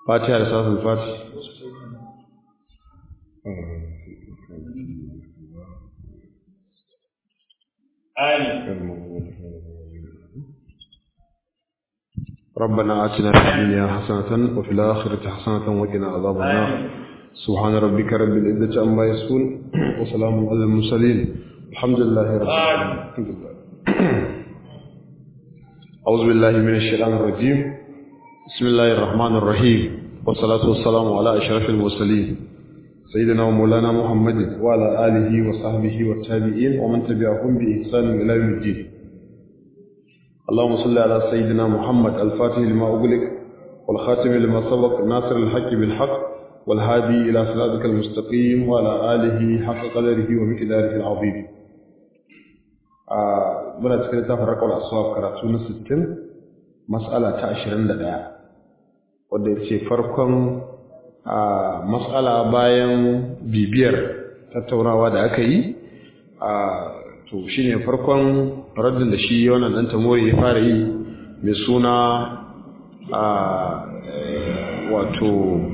fatiha da salatul fati ربنا آتنا في الدنيا حسنة وفي الآخرة حسنة وقنا عذاب النار سبحان ربك رب العزة عما يصفون وسلام على المرسلين الحمد لله رب العالمين الحمد لله أعوذ بالله من الشيطان الرجيم بسم الله الرحمن الرحيم والصلاة والسلام على أشرف المرسلين سيدنا ومولانا محمد وعلى آله وصحبه والتابعين ومن تبعهم بإحسان إلى يوم الدين اللهم صل على سيدنا محمد الفاتح لما أغلق والخاتم لما سبق ناصر الحق بالحق والهادي إلى صراطك المستقيم وعلى آله حق قدره ومقداره العظيم آه من أتكلم تفرق الأصواب كراتون ستين مسألة عشرين لدى wadda ya ce farkon matsala bayan bibiyar tattaunawa da aka yi to shi ne farkon raddin da shi wannan ɗan tamori ya fara yi mai suna wato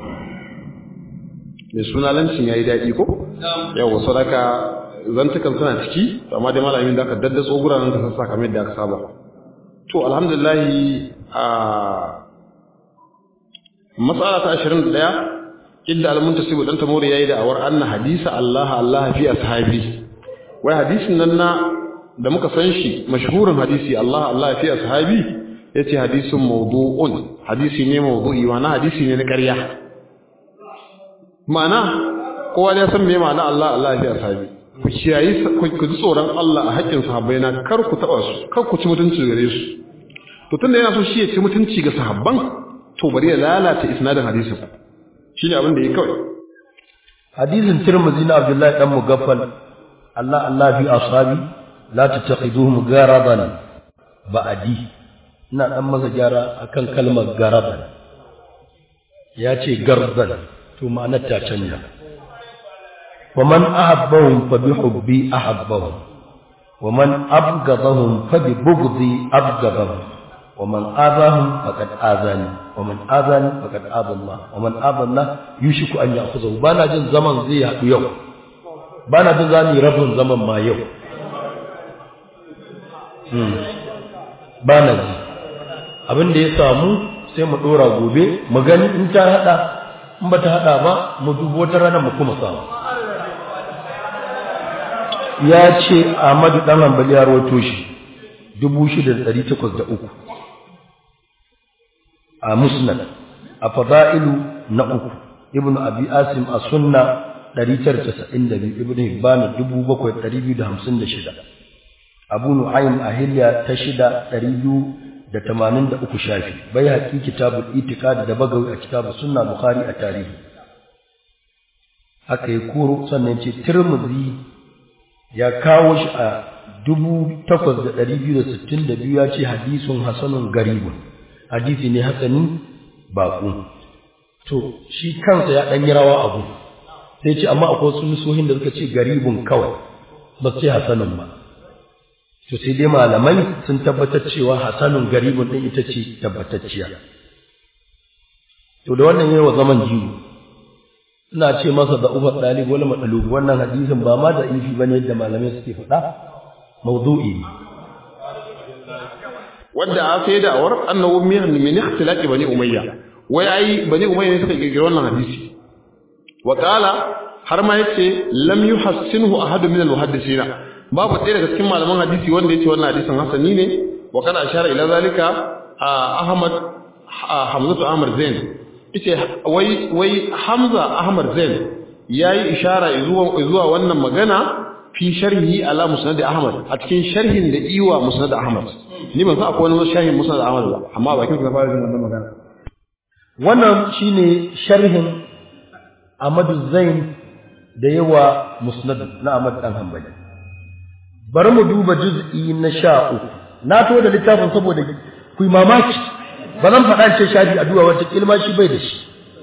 mai suna lancin ya yi daɗi ko? yau wasu daga zantukan suna ciki amma dai malamin da aka daddatso guranen da sassa kamar da aka saba to alhamdulillahi a matsala ta 21 inda al-muntasibu dan tamori yayi da awar anna hadisa Allah Allah fi ashabi wai hadisin nan na da muka san shi mashhurin hadisi Allah Allah fi ashabi yace hadisun mawdu'un hadisi ne mawdu'i wa na hadisi ne na ƙarya ma'ana kowa ya san me ma'ana Allah Allah fi ashabi ku kiyayi ku ji tsoron Allah a haƙƙin sahabbai na kar ku taba su kar ku ci mutunci gare su to tunda yana so shi ya ci mutunci ga sahabban to bari ya lalata isnadin hadisin shine abin da yake kawai hadisin tirmidhi na abdullahi dan mugaffal Allah Allah fi ashabi la tattakhiduhum garadan ba'di ina dan masa gyara akan kalmar garadan ya ce gardan to ma'anar ta canja wa man ahabbahum fa bi hubbi ahabbahum wa man abghadahum fa bi bughdi abghadahum ومن آذاهم فقد آذاني ومن آذاني فقد آذى الله ومن آذى الله يشك أن يأخذه بانا جن زمن زي يوم بانا جن زاني رب زمن ما يوم بانا ji abin da ya samu sai mu dora gobe mu gani in ta hada in ba ta hada ba mu dubo wata rana mu kuma samu ya ce Ahmadu dan Hanbali ya rawaito shi 6803 a musnad a fada'ilu na uku ibnu abi asim a sunna 992 ibnu hibban 7256 abu nu'aym a hilya ta shida 283 shafi bai haƙi kitabul itiqad da bagawi a kitabus sunna bukhari a tarihi haka yi kuro sannan ce tirmidhi ya kawo shi a 8262 ya ce hadisun hasanun garibun hadisi ne hasani baƙo to shi kansa ya ɗan yi rawa abu sai ce amma akwai wasu nusohin da suka ce garibun kawai ba su ce hasanun ba to sai dai malamai sun tabbatar cewa hasanun garibun ɗin ita ce tabbatacciya to da wannan yawa zaman jiwo ina ce masa da ubar ɗalib wani maɗalubu wannan hadisin ba ma da ifi ba ne yadda malamai suke faɗa mawdu'i ne wadda a sai da'awar annahu min ikhtilaqi bani umayya wai ai bani umayya ne suka kirkiri wannan hadisi wa qala har ma yace lam yuhassinhu ahadun min al-muhaddisina babu ɗaya daga cikin malaman hadisi wanda yace wannan hadisin hasani ne wa kana ashara ila zalika ahmad hamzatu ahmad zain yace wai wai hamza ahmad zain yayi ishara zuwa zuwa wannan magana fi sharhi ala musnad ahmad a cikin sharhin da iwa musnad ahmad ni ban san akwai wani sharhin musnad ahmad ba amma bakin ka fara jin wannan magana wannan shine sharhin Ahmadu Zain da yawa musnad na Ahmad dan Hanbali bari mu duba juz'i na 13 na to da littafin saboda ku mamaki ba zan faɗa ce shafi a duwa wata kilma shi bai da shi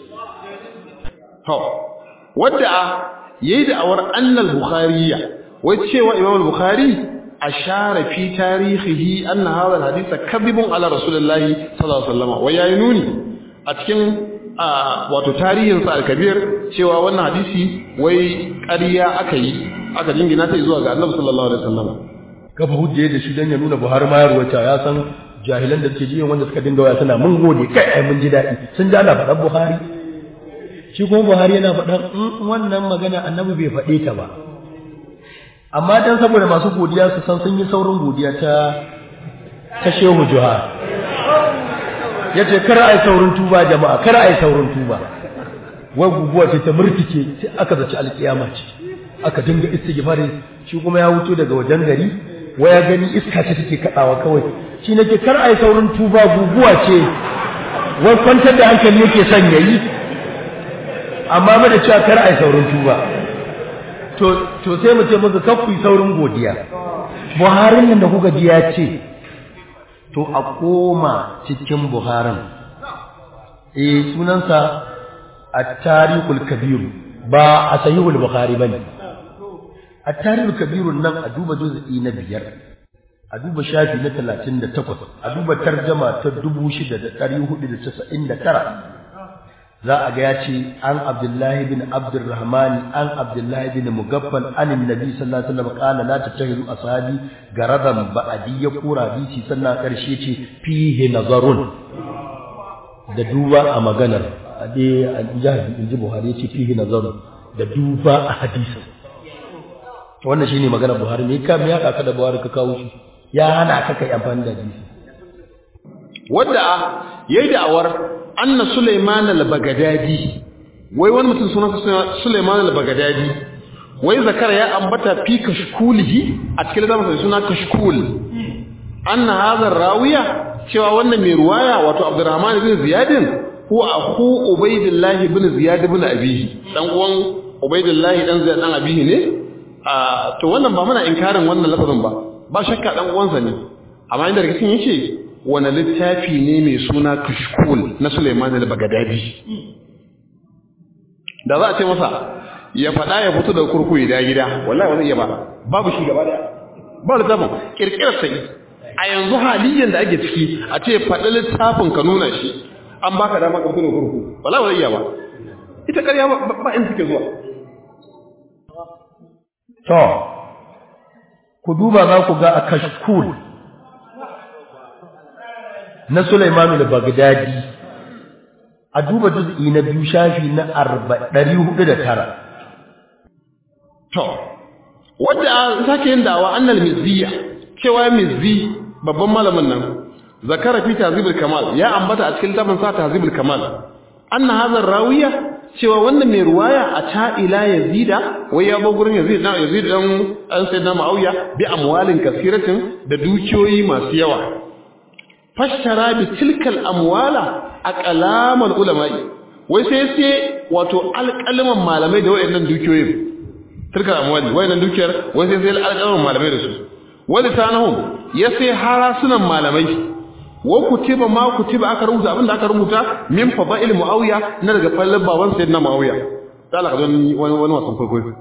to wadda yayi da awar annal bukhariya wai cewa imam al-bukhari ashara fi tarihihi anna hadha al-hadith kadhibun ala rasulillahi sallallahu alaihi wasallam wa yayi nuni a cikin a wato tarihin sa al-kabir cewa wannan hadisi wai ƙarya aka yi aka jingina ta zuwa ga Annabi sallallahu alaihi wasallam kafa hujje da shi dan ya nuna Buhari ma ya ruwata ya san jahilan da ke jiyan wanda suka dinga waya suna mun gode kai ai mun ji daɗi sun ji ana faɗan Buhari shi kuma Buhari yana faɗan wannan magana Annabi bai faɗe ta ba amma dan saboda masu godiya su san sun yi saurin godiya ta ta Shehu Juha yace kar ai saurin tuba jama'a kar ai saurin tuba wai guguwa ce ta murtike sai aka zaci alkiyama ce aka dinga istighfari shi kuma ya wuto daga wajen gari waya gani iska ce take kadawa kawai shi nake kar ai saurin tuba guguwa ce wai kwantar da hankali yake son yayi amma ba da cewa kar ai saurin tuba to to sai mu ce muku kar ku yi saurin godiya Buharin nan da kuka ji ya ce to a koma cikin Buharin eh sunansa at-tariqul kabir ba a sahihul bukhari bane at-tariqul kabir nan a duba juz'i na biyar a duba shafi na 38 a duba tarjuma ta 6499 za a ga ya ce an abdullahi bin abdurrahman an abdullahi bin mugaffal an annabi sallallahu alaihi wasallam qala la tattahidu ashabi garadan ba'di ya kura bisi sannan karshe ce fihi nazarun da duba a maganar ade al-jahdi inji buhari yace fihi nazarun da duba a hadisin wannan shine maganar buhari me ka me ya ka da buhari ka kawo shi ya hana ka kai amfani da hadisi wanda yayi da'awar anna Sulaiman al-Baghdadi wai wani mutum sunansa Sulaiman al-Baghdadi wai zakara ya ambata fi kashkulihi a cikin zaman sa suna kashkul anna hadha rawiya cewa wannan mai ruwaya wato Abdurrahman ibn Ziyad ko akhu Ubaydillah ibn Ziyad ibn Abihi dan uwan Ubaydillah dan Ziyad dan Abihi ne a to wannan ba muna inkarin wannan lafazin ba ba shakka dan uwansa ne amma inda rikicin yake wani littafi ne mai suna kashkul na Suleiman al-Baghdadi da za a ce masa ya faɗa ya fito da kurkuyi da gida wallahi wani iya ba babu shi gaba daya ba littafin kirkirar sai a yanzu haliyan da ake ciki a ce faɗi littafin ka nuna shi an baka dama ka fito da kurku wallahi wani iya ba ita ƙarya ba in suke zuwa to ku duba za ku ga a kashkul na Sulaiman al-Baghdadi a duba juz'i na biyu shafi na 409 to wanda sake yin dawa annal mizziya cewa mizzi babban malamin nan zakara fi tazibul kamal ya ambata a cikin tafin sa tazibul kamal anna hadha rawiya cewa wannan mai ruwaya a ta'ila yazida wai ya ba gurin yazid dan yazid dan an sayyidina muawiya bi amwalin kasiratin da dukiyoyi masu yawa fashtara bi tilkal amwala aqlamal ulama'i wai sai sai wato alƙalman malamai da wayannan dukiyoyin tilkal amwali wayannan dukiyar wai sai sai alƙalman malamai da su wani sanahum ya sai harasunan malamai wa kutiba ma kutiba aka rubuta abinda aka rubuta min fadail muawiya na daga fallan baban sayyidina muawiya sai Allah ka wani wani wasan kwaikwayo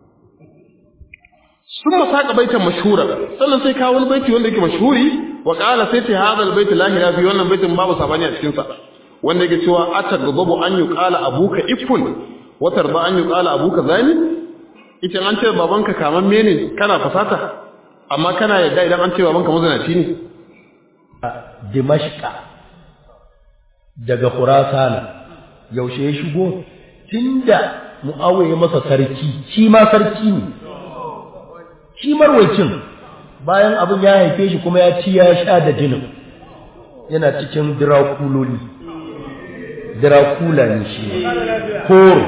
sun masaka baitan mashhura sannan sai kawo wani baiti wanda yake mashhuri wa qala sai ta hadal bait la ilaha fi wannan baitin babu sabani a cikin sa wanda yake cewa atagabu an yuqala abuka ifun wa tarda an yuqala abuka zani ita an ce babanka kaman mene kana fasata amma kana yadda idan an ce babanka mazanaci ne Dimashqa daga Khurasan yaushe ya shigo tunda Muawiya ya masa sarki shi ma sarki ne shi marwacin bayan abin ya haife shi kuma ya ci ya sha da jinin yana cikin dirakuloli dirakula ne shi koro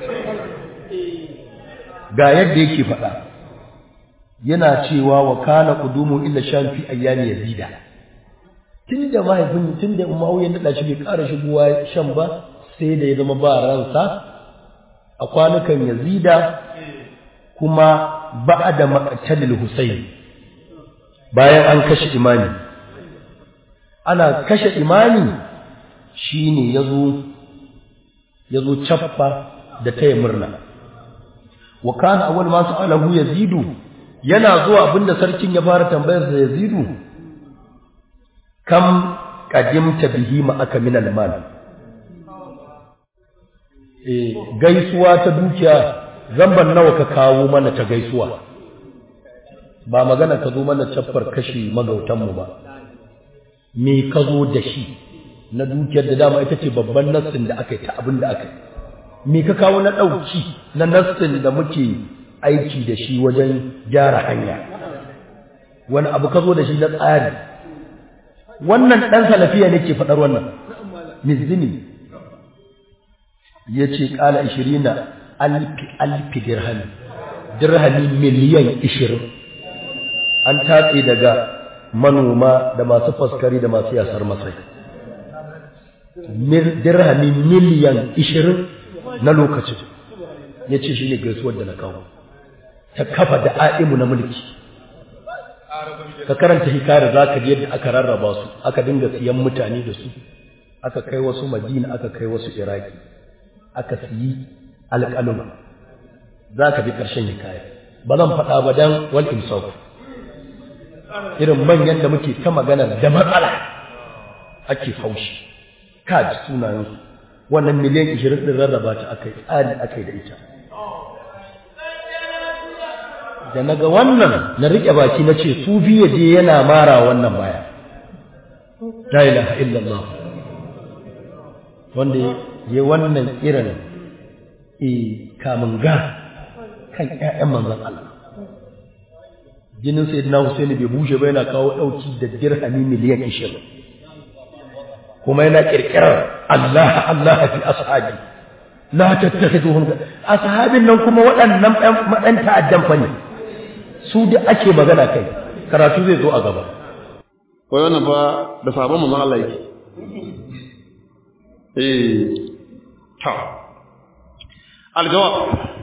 ga yadda yake faɗa yana cewa wa kana qudumu illa shan fi ayyami yazida tunda mahaifin tunda umayya da shi bai ƙara shigowa shan ba sai da ya zama ba ransa a kwanukan yazida kuma ba'da maqtalil husayn bayan an kashe imani ana kashe imani shine yazo yazo chaffa da taya murna wa kana awwal ma sa'alahu yazidu yana zuwa abinda sarkin ya fara tambayar sa yazidu kam qadimta bihi ma aka min al-mal eh gaisuwa ta dukiya zamban nawa ka kawo mana ta gaisuwa ba magana ka zo mana caffar kashi magautanmu ba me ka zo da shi na dukiyar da dama ita ce babban nassin da aka yi ta abin da aka yi me ka kawo na ɗauki na nassin da muke aiki da shi wajen gyara hanya wani abu ka zo da shi na tsari wannan ɗan salafiya ne ke faɗar wannan mizini ya ce ƙala ishirina alfi alfi dirhami dirhami miliyan ishirin an tatse daga manoma da masu faskari da masu yasar masai dirhami miliyan ishirin na lokacin ya ce shi ne gaisuwar da na kawo ta kafa da a'imu na mulki ka karanta hikayar za ka yadda aka rarraba su aka dinga siyan mutane da su aka kai wasu madina aka kai wasu iraki aka siyi alƙaluma za ka bi ƙarshen hikaya ba zan faɗa ba don wal imsaf irin manyan da muke ta magana da matsala ake haushi ka ji sunayensu wannan miliyan ishirin ɗin rarraba ta aka yi tsari aka yi da ita da na ga wannan na riƙe baki na ce su biya je yana mara wannan baya la ilaha illallah wanda ya wannan irin e kamun ga kan ƴaƴan manzon Allah jinin sayyidina Husaini bai bushe ba yana kawo ɗauki da dirhami miliyan 20 kuma yana kirkirar Allah Allah fi ashabi la tattakhiduhum ashabin nan kuma waɗannan ɗan ta'addan fa ne su da ake magana kai karatu zai zo a gaba wai wannan ba da sabon manzon Allah yake eh ta aljawab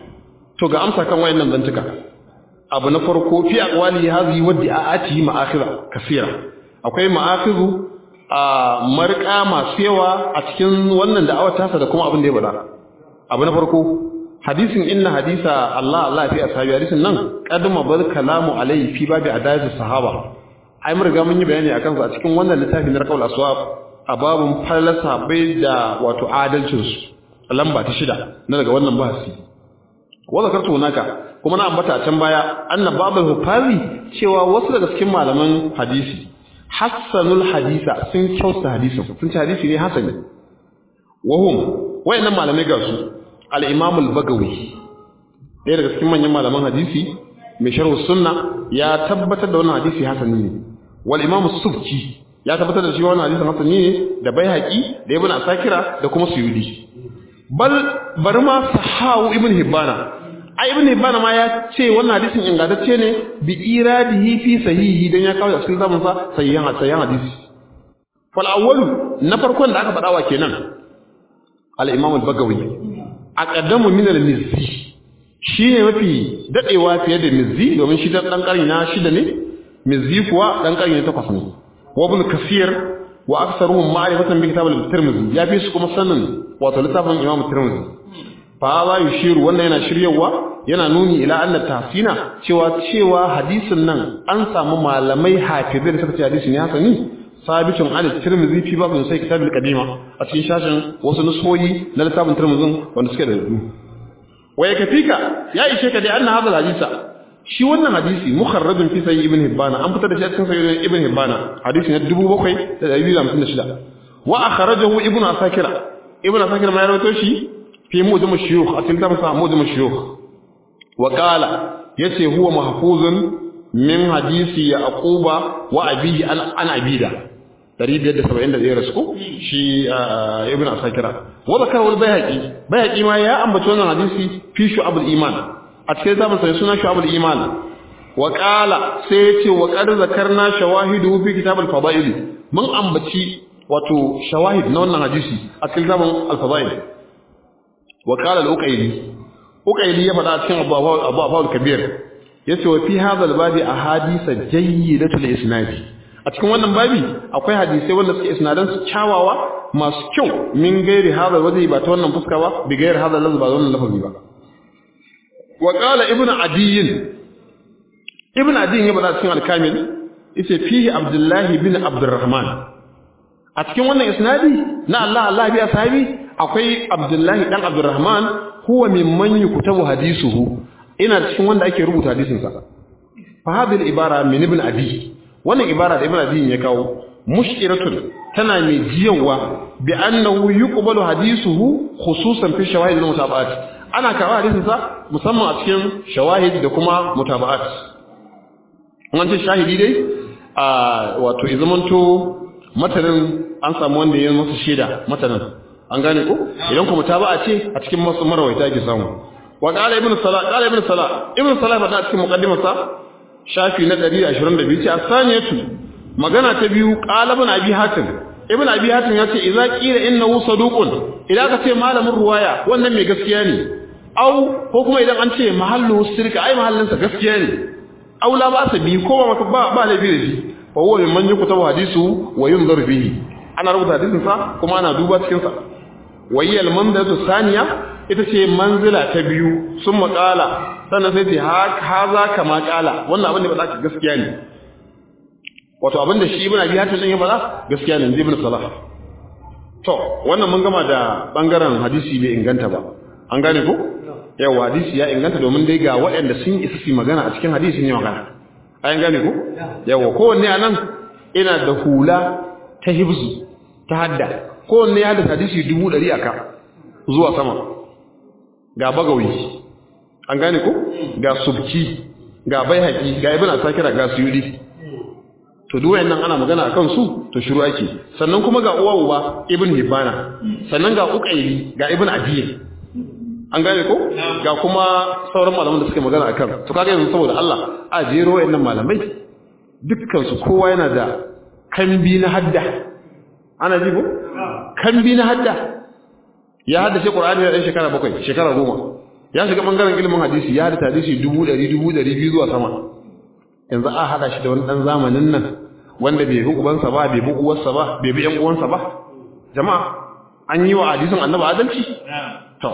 to ga amsa kan wayannan zantuka abu na farko fi aqwali hadhihi wa di'ati ma'akhira kasira akwai ma'akhiru a marka masu yawa a cikin wannan da'awar tasa da kuma abin da ya bada abu na farko hadisin inna hadisa Allah Allah fi ashabi hadisin nan qadma bar kalamu alayhi fi babi adayatu sahaba ai mun riga mun yi bayani akan su a cikin wannan littafin na qaul aswab a babun falasa bai da wato adalcin su lamba ta shida na daga wannan bahasi wa zakartu hunaka kuma na ambata a can baya anna babul hufazi cewa wasu daga cikin malaman hadisi hassanul hadisa sun kyauta hadisin sun ce hadisi ne hasani wahum wayannan malamai ga su al-imam al-bagawi ɗaya daga cikin manyan malaman hadisi mai sharh sunna ya tabbatar da wannan hadisi hasani ne wal imam subki ya tabbatar da shi wannan hadisin hasani ne da baihaqi da ibn asakira da kuma suyudi bal bari ma sahawu ibn hibbana ai ibn hibbana ma ya ce wannan hadisin ingantacce ne bi iradihi fi sahihi dan ya kawo a cikin zaman sa sahihan sahihan hadisi fal awwalu na farkon da aka faɗa wa kenan al imam al bagawi aqaddamu min al mizzi shine mafi dadewa fiye da mizzi domin shi dan karni na shida ne mizzi kuwa dan karni na takwas ne wa ibn kasir wa aktsaruhum ma'rifatan bi kitab al tirmidhi ya fi su kuma sanin wato littafin imam tirmidhi fa za yushiru wannan yana shiryawa yana nuni ila anna tahsina cewa cewa hadisin nan an samu malamai hafizai da suka ce hadisi ne hasani sabitun an tirmidhi fi babin sai kitab al-qadima a cikin shashin wasu nusoyi na littafin tirmidhin wanda suke da rubu waya kafika ya ishe ka dai anna hadal hadisa shi wannan hadisi mukharrajun fi sahih ibn hibban an fitar da shi a cikin sahih ibn hibban hadisi na 7256 wa akhrajahu ibn asakira ibn asakira ma ya rawaito shi في موجم الشيوخ أتلتم سا موجم الشيوخ وقال يسي هو محفوظ من حديث يعقوب وأبيه عن عبيدة دريب يد سبعين ده يرسكو شي آه ابن أساكرة وذكره البيهقي بيهقي ما يا أم بتونا حديثي في شعب الإيمان أتكلم من سنة شعب الإيمان وقال سيتي وقد ذكرنا شواهده في كتاب الفضائل من أم بتي wato shawahid na wannan hadisi a cikin zaman al-fadail وقال الأقيلي أقيلي يفعل أتكين أبو أبو الكبير يسوى في هذا الباب أحاديث جيدة الإسناد أتكين وانا بابي أقوي حديثي وانا سكي إسنادا سكاوا ما سكيو من غير هذا الوجه باتوانا مفسكوا بغير هذا اللفظ باتوانا اللفظ بيبا وقال ابن عدي ابن عدي يفعل أتكين الكامل يسوى فيه عبد الله بن عبد الرحمن a cikin wannan isnadi na Allah Allah bi ashabi akwai Abdullahi dan Abdurrahman huwa mimman yuktabu hadisuhu ina cikin wanda ake rubuta hadisin sa fa hadhihi ibara min ibn abi wannan ibara da ibn abi ya kawo mushkiratun tana mai jiyawa bi annahu yuqbalu hadisuhu khususan fi shawahid al-mutaba'at ana kawo hadisin sa musamman a cikin shawahid da kuma mutaba'at an ce shahidi dai a wato izamanto matanin an samu wanda ya masa shaida matanin an gane ko idan kuma mutaba'a ce a cikin masu marawaita ake samu wa qala ibn salah qala ibn salah ibn salah fada cikin muqaddimarsa shafi na 122 ce asaniyatu magana ta biyu qala ibn abi hatim ibn abi hatim ya ce idza qila innahu saduqun idan ka ce malamin ruwaya wannan mai gaskiya ne au ko kuma idan an ce mahallu sirka ai mahallinsa gaskiya ne au la ba sa bi ko ba ba ba laifi da shi fa huwa mimman yuktabu hadisu wa yunzar bihi ana rubuta hadisin sa kuma ana duba cikin sa wayyal mandatu saniya ita ce manzila ta biyu sun maƙala sannan sai ce haza kama ƙala wannan abin da ba za gaskiya ne wato abin da shi ibn abi hatim din ya faɗa gaskiya ne ibn salah to wannan mun gama da bangaren hadisi bai inganta ba an gane ko yawa hadisi ya inganta domin dai ga waɗanda sun isa su magana a cikin hadisi ne magana an gane ko yawa kowanne anan ina da hula ta hibzu ta hadda kowanne ya da hadisi dubu ɗari aka zuwa sama ga bagawi an gane ko ga subki ga baihaqi ga ibn asakira ga suyudi to duk wayannan ana magana akan su to shiru ake sannan kuma ga uwa uba ibn hibana sannan ga uqayli ga ibn adiy an gane ko ga kuma sauran malaman da suke magana akan to kaga yanzu saboda Allah a jero wayannan malamai dukkan su kowa yana da kambi na hadda ana ji ko kambi na hadda ya haddace Qur'ani da shekara bakwai shekara goma ya shiga bangaren ilimin hadisi ya haddace hadisi dubu ɗari dubu ɗari biyu zuwa sama yanzu a hada shi da wani ɗan zamanin nan wanda bai bi ubansa ba bai bi uwarsa ba bai bi ƴan uwansa ba jama'a an yi wa hadisin annabi adalci to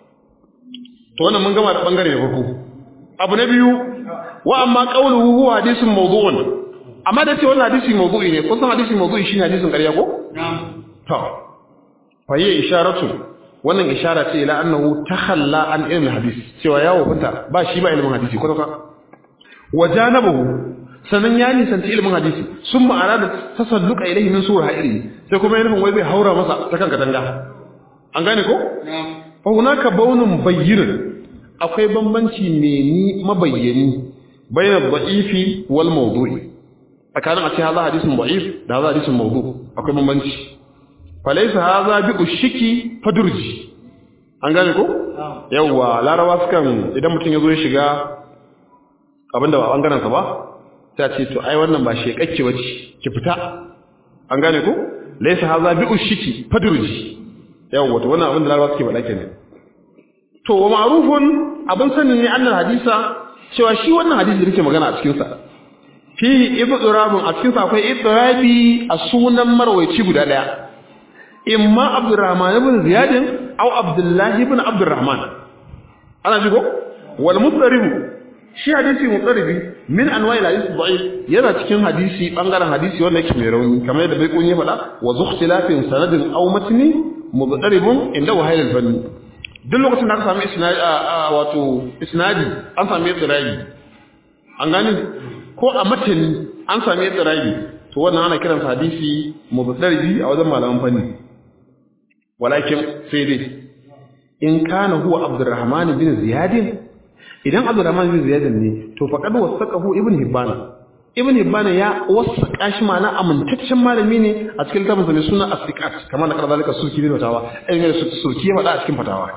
to wannan mun gama da bangare da farko abu na biyu wa amma qawluhu huwa hadisun mawdu'un amma da ce wannan hadisi mawdu'i ne kun san hadisi mawdu'i shine hadisin ƙarya ko to fa yi isharatu wannan ishara ce ila annahu takhalla an ilmi hadisi cewa yawo fita ba shi ba ilmin hadisi ko ka wajanabahu sanan ya nisanci ilmin hadisi sun ma'ana da tasalluka ilaihi min sura ilmi sai kuma yana wai zai haura masa ta kan katanga an gane ko fa hunaka baunun bayyinun akwai bambanci ne ni mabayyani bayan da'ifi wal mawdu'i tsakanin a ce haza hadisin da'if da haza hadisin mawdu akwai bambanci falaisa haza bi ushiki fadurji an gane ko yawa larawa sukan idan mutum ya zo ya shiga abinda ba bangaren sa ba sai a ce to ai wannan ba shekakke bace ki fita an gane ko laisa haza bi ushiki fadurji yawa to wannan abinda larawa suke faɗa kenan to wa ma'rufun abin sanin ne annal hadisa cewa shi wannan hadisi da nake magana a cikin sa fihi idrabun a cikin sa akwai idrabi a sunan marwayi guda daya imma abdurrahman ibn ziyad aw abdullah ibn abdurrahman ana ji ko wal mudarrib shi hadisi mudarribi min anwa'i al-hadith da'if yana cikin hadisi bangaren hadisi wanda yake mai rauni kamar yadda bai kunye faɗa wa zukhtilafin sanadin aw matni mudarribun inda wahayl al-fanni duk lokacin da aka sami isnadi wato isnadi an sami idrabi an gani ko a matani an sami idrabi to wannan ana kiransa hadisi mudarribi a wajen malaman fanni walakin sai dai in kana huwa abdurrahman bin ziyad idan abdurrahman bin ziyad ne to faqad wasaqahu ibn hibban ibn hibban ya wasaqa shi mana amintaccen malami ne a cikin littafin mai suna as-siqat kamar da kadalika sulki bin fatawa irin da sulki ya faɗa a cikin fatawa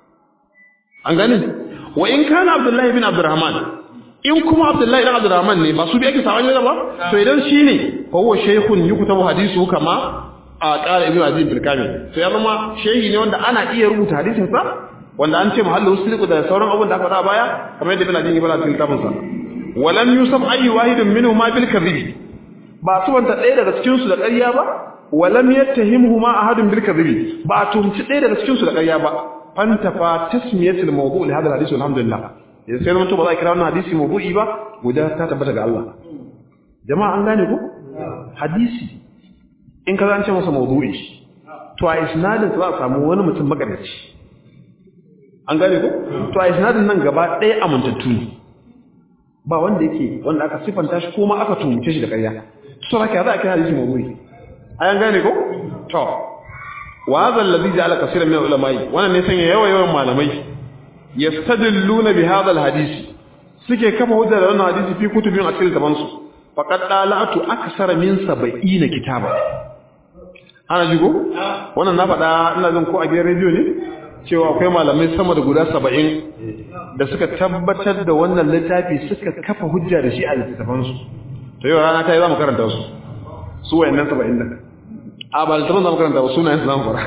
an gane wa in kana abdullahi bin abdurrahman in kuma abdullahi bin abdurrahman ne ba su bi ake sawan ba to idan shine fa huwa shaykhun yuktabu hadithu kama a ƙara ibn aziz bil kamil to ya zama shehi ne wanda ana iya rubuta hadisin sa wanda an ce mahallu sirqu da sauran abun da aka faɗa baya kamar yadda ibn aziz ya faɗa cikin kitabun sa walam yusab ayyu wahidin minhu ma bil kadhib ba su wanta ɗaya daga cikin su da ƙarya ba walam yattahimuhu ma ahadun bil kadhib ba a tuhumci ɗaya daga cikin su da ƙarya ba fantafa tasmiyatul mawdu' li hadha hadith alhamdulillah yanzu sai mutum ba za a kira wannan hadisi mawdu'i ba guda ta tabbata ga Allah jama'a an gane ko hadisi in ka zance masa mawdu'i to a isnadin za a samu wani mutum maganaci an gane ko to a isnadin nan gaba ɗaya amintattu ne ba wanda yake wanda aka sifanta shi ko ma aka tumuce shi da ƙarya to haka za a kira hadisi mawdu'i ayan gane ko to wa hadha alladhi ja'ala kaseeran min al-ulama'i wannan ne sanya yawa yawan malamai yastadilluna bi hadha al-hadisi suke kafa hujja da wannan hadisi fi kutubin a cikin zaman su faqad dalatu aksara min 70 kitaba ana jigo wannan na faɗa ina jin ko a gidan rediyo ne cewa akwai malamai sama da guda 70 da suka tabbatar da wannan littafi suka kafa hujja da shi a littafan su to yau rana ta yi zamu karanta su su wayannan 70 din a ba littafin zamu karanta ba sunayen su zamu fara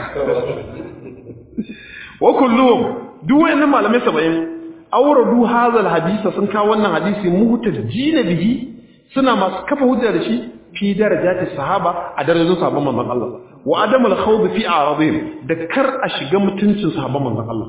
wa kulluhum duk wayannan malamai 70 awradu hadha alhadith sun kawo wannan hadisi muhtajjina bihi suna masu kafa hujja da shi fi darajati sahaba a darajojin sahabban manzon Allah wa adam alkhawd fi a'radihim da kar a shiga mutuncin sahabban manzon Allah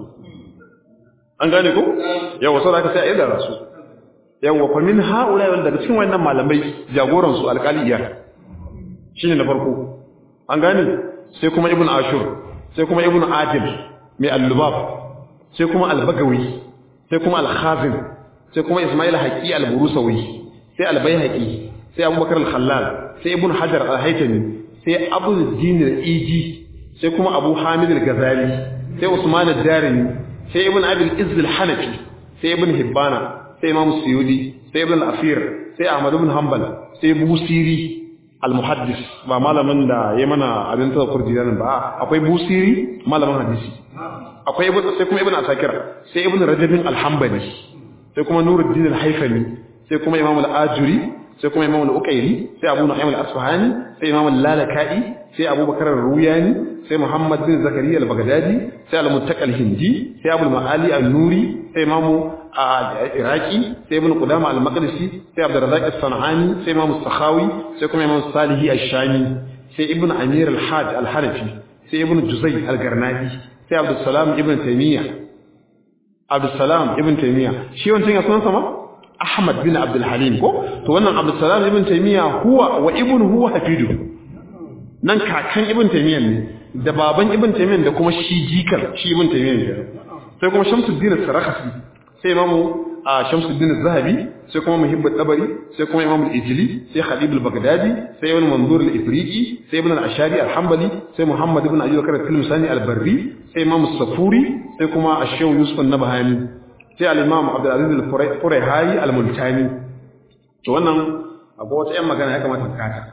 an gane ko yawa sai aka sai ayyada rasu yawa fa min haula wanda daga cikin wayannan malamai jagoran su alqaliyya shine na farko an gane sai kuma ibnu ashur sai kuma ibnu adil mai al-lubab sai kuma al-bagawi sai kuma al-khazin sai kuma ismail haqi al-burusawi sai al-baihaqi sai abubakar al-khallal sai ibn hajar al-haytami sai abu din al-iji sai kuma abu hamid al-ghazali sai usman ad-darimi sai ibn abi al-izz al-hanafi sai ibn hibbana sai imam suyudi sai ibn al-afir sai ahmad ibn hanbal sai busiri al-muhaddis ba malamin da ya mana abin tazakkur jiran ba akwai busiri malamin hadisi akwai ibn sai kuma ibn asakir sai ibn rajabin al-hanbali sai kuma nuruddin al-hayfani sai kuma imam al-ajuri sai kuma imam al-uqayli sai abu nu'aym al-asfahani sai imam al-lalaka'i sai abu bakar ar-ruyani sai muhammad bin zakariya al-baghdadi sai al-muttaqi al-hindi sai abu al-ma'ali an-nuri sai imam iraqi sai ibn qudama al-maqdisi sai abdurrazzaq as-sanani sai imam as-sakhawi sai kuma imam salihi ash-shami sai ibn amir al-hajj al-hanafi sai ibn juzay al-garnadi sai abdussalam ibn taymiya abdussalam ibn taymiya shi wancan ya sunan sama ahmad bin abdul halim ko to wannan abdussalam ibn taymiya huwa wa ibn huwa hafidu nan kakan ibn taymiya ne da baban ibn taymiya da kuma shi jikar shi ibn taymiya ne sai kuma shamsuddin as-sarakhsi sai imamu shamsuddin az-zahabi sai kuma muhibb al-tabari sai kuma imam al-ijli sai khalid al-baghdadi sai ibn manzur al-ifriqi sai ibn al-ashari al-hanbali sai muhammad ibn abi bakr al-tilmisani al-barri sai imam as-safuri sai kuma ash-shaw yusuf an-nabhani sai al-imam abdul aziz al-furayhayi al-multani to wannan akwai wata yan magana ya kamata ka kata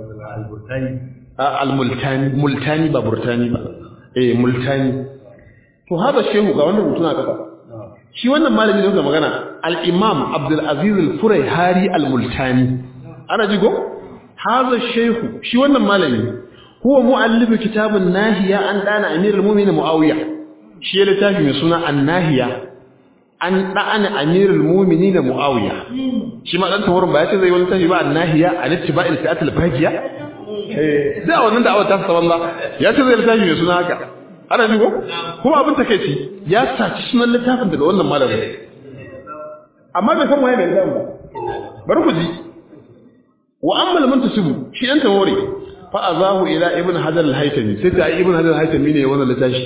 al-multani multani ba burtani ba eh multani to hada shehu ga wannan rubutuna kafa shi wannan malami da kuka magana al-imam abdul aziz al-furayhari al-multani ana ji go hada shehu shi wannan malami huwa muallif kitabun nahiya an dana amirul mu'minin muawiya shi ya littafi mai suna an-nahiya an dana amirul mu'minin muawiya shi ma dan tawarin ba ya ce zai wani tafi ba an-nahiya an ittiba'il fi'at al-baqiya eh da wannan da'awar ta sa wallah ya ce zai littafi mai suna haka ana ji ko kuma abin takeici ya saci sunan littafin daga wannan malamin amma bai san waye mai littafin ba bari ku ji wa amma lam tasibu shi dan tawori fa azahu ila ibn hajar al-haytami sai da ibn hajar al-haytami ne wannan littafi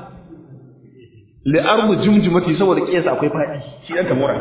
li ardu jumjumati saboda kiyasa akwai fadi shi dan tawora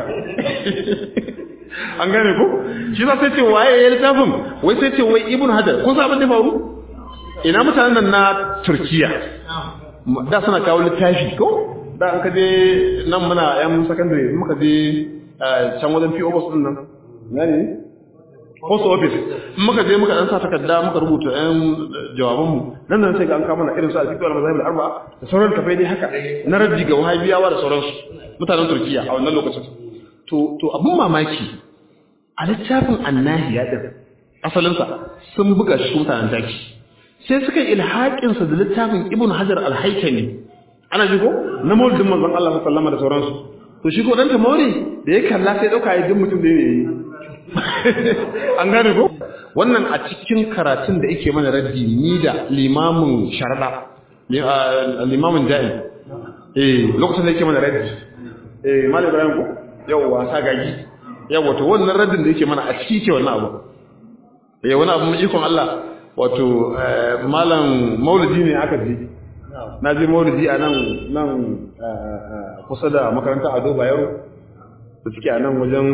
an gane ko shi za sai ce waye ya littafin wai sai ce wai ibn hajar kun san abin da faru ina mutanen nan na turkiya da suna kawo littafi ko da an kaje nan muna yan secondary muka je can wajen PO box din nan yani post office muka je muka dan sa takarda muka rubuta yan jawaban mu nan nan sai ga an kawo mana irin su al-fiqh wal mazahib al-arba'a da sauran kafai dai haka na raddi ga wahabiyawa da sauransu mutanen Turkiya a wannan lokacin to to abun mamaki a littafin annahiya din asalinsa sun buga shi mutanen taki sai suka yi ilhaƙinsa da littafin ibn hajar al-haikami ana ji ko na maulidin manzon Allah sallama da sauransu to shi ko dan ta maure da ya kalla sai dauka ya din mutum da yayi an gane ko wannan a cikin karatun da yake mana raddi ni da limamin sharada limamin jahil eh lokacin da yake mana raddi eh malam ibrahim ko yawa sagagi yawa to wannan raddin da yake mana a cikin ke wannan abu eh wani abu mai ikon Allah wato malam maulidi ne aka ji na je maulidi a nan nan kusa da makarantar ado bayero da suke a nan wajen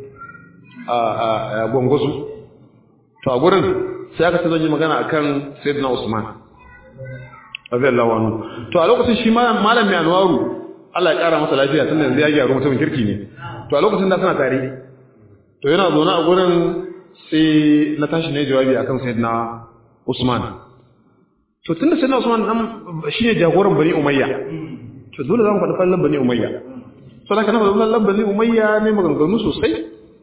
gwangwasu to a gurin sai aka zan yi magana akan sayyidina usman radiyallahu anhu to a lokacin shi malam mai anwaru Allah ya kara masa lafiya tunda yanzu ya gyaru mutumin kirki ne to a lokacin da suna tare to yana zaune a gurin sai na tashi ne jawabi akan sayyidina Usman to tunda sayyidina Usman dan shine jagoran Bani Umayya to dole zamu faɗi fallan Bani Umayya so da kana faɗi fallan Bani Umayya ne maganganu sosai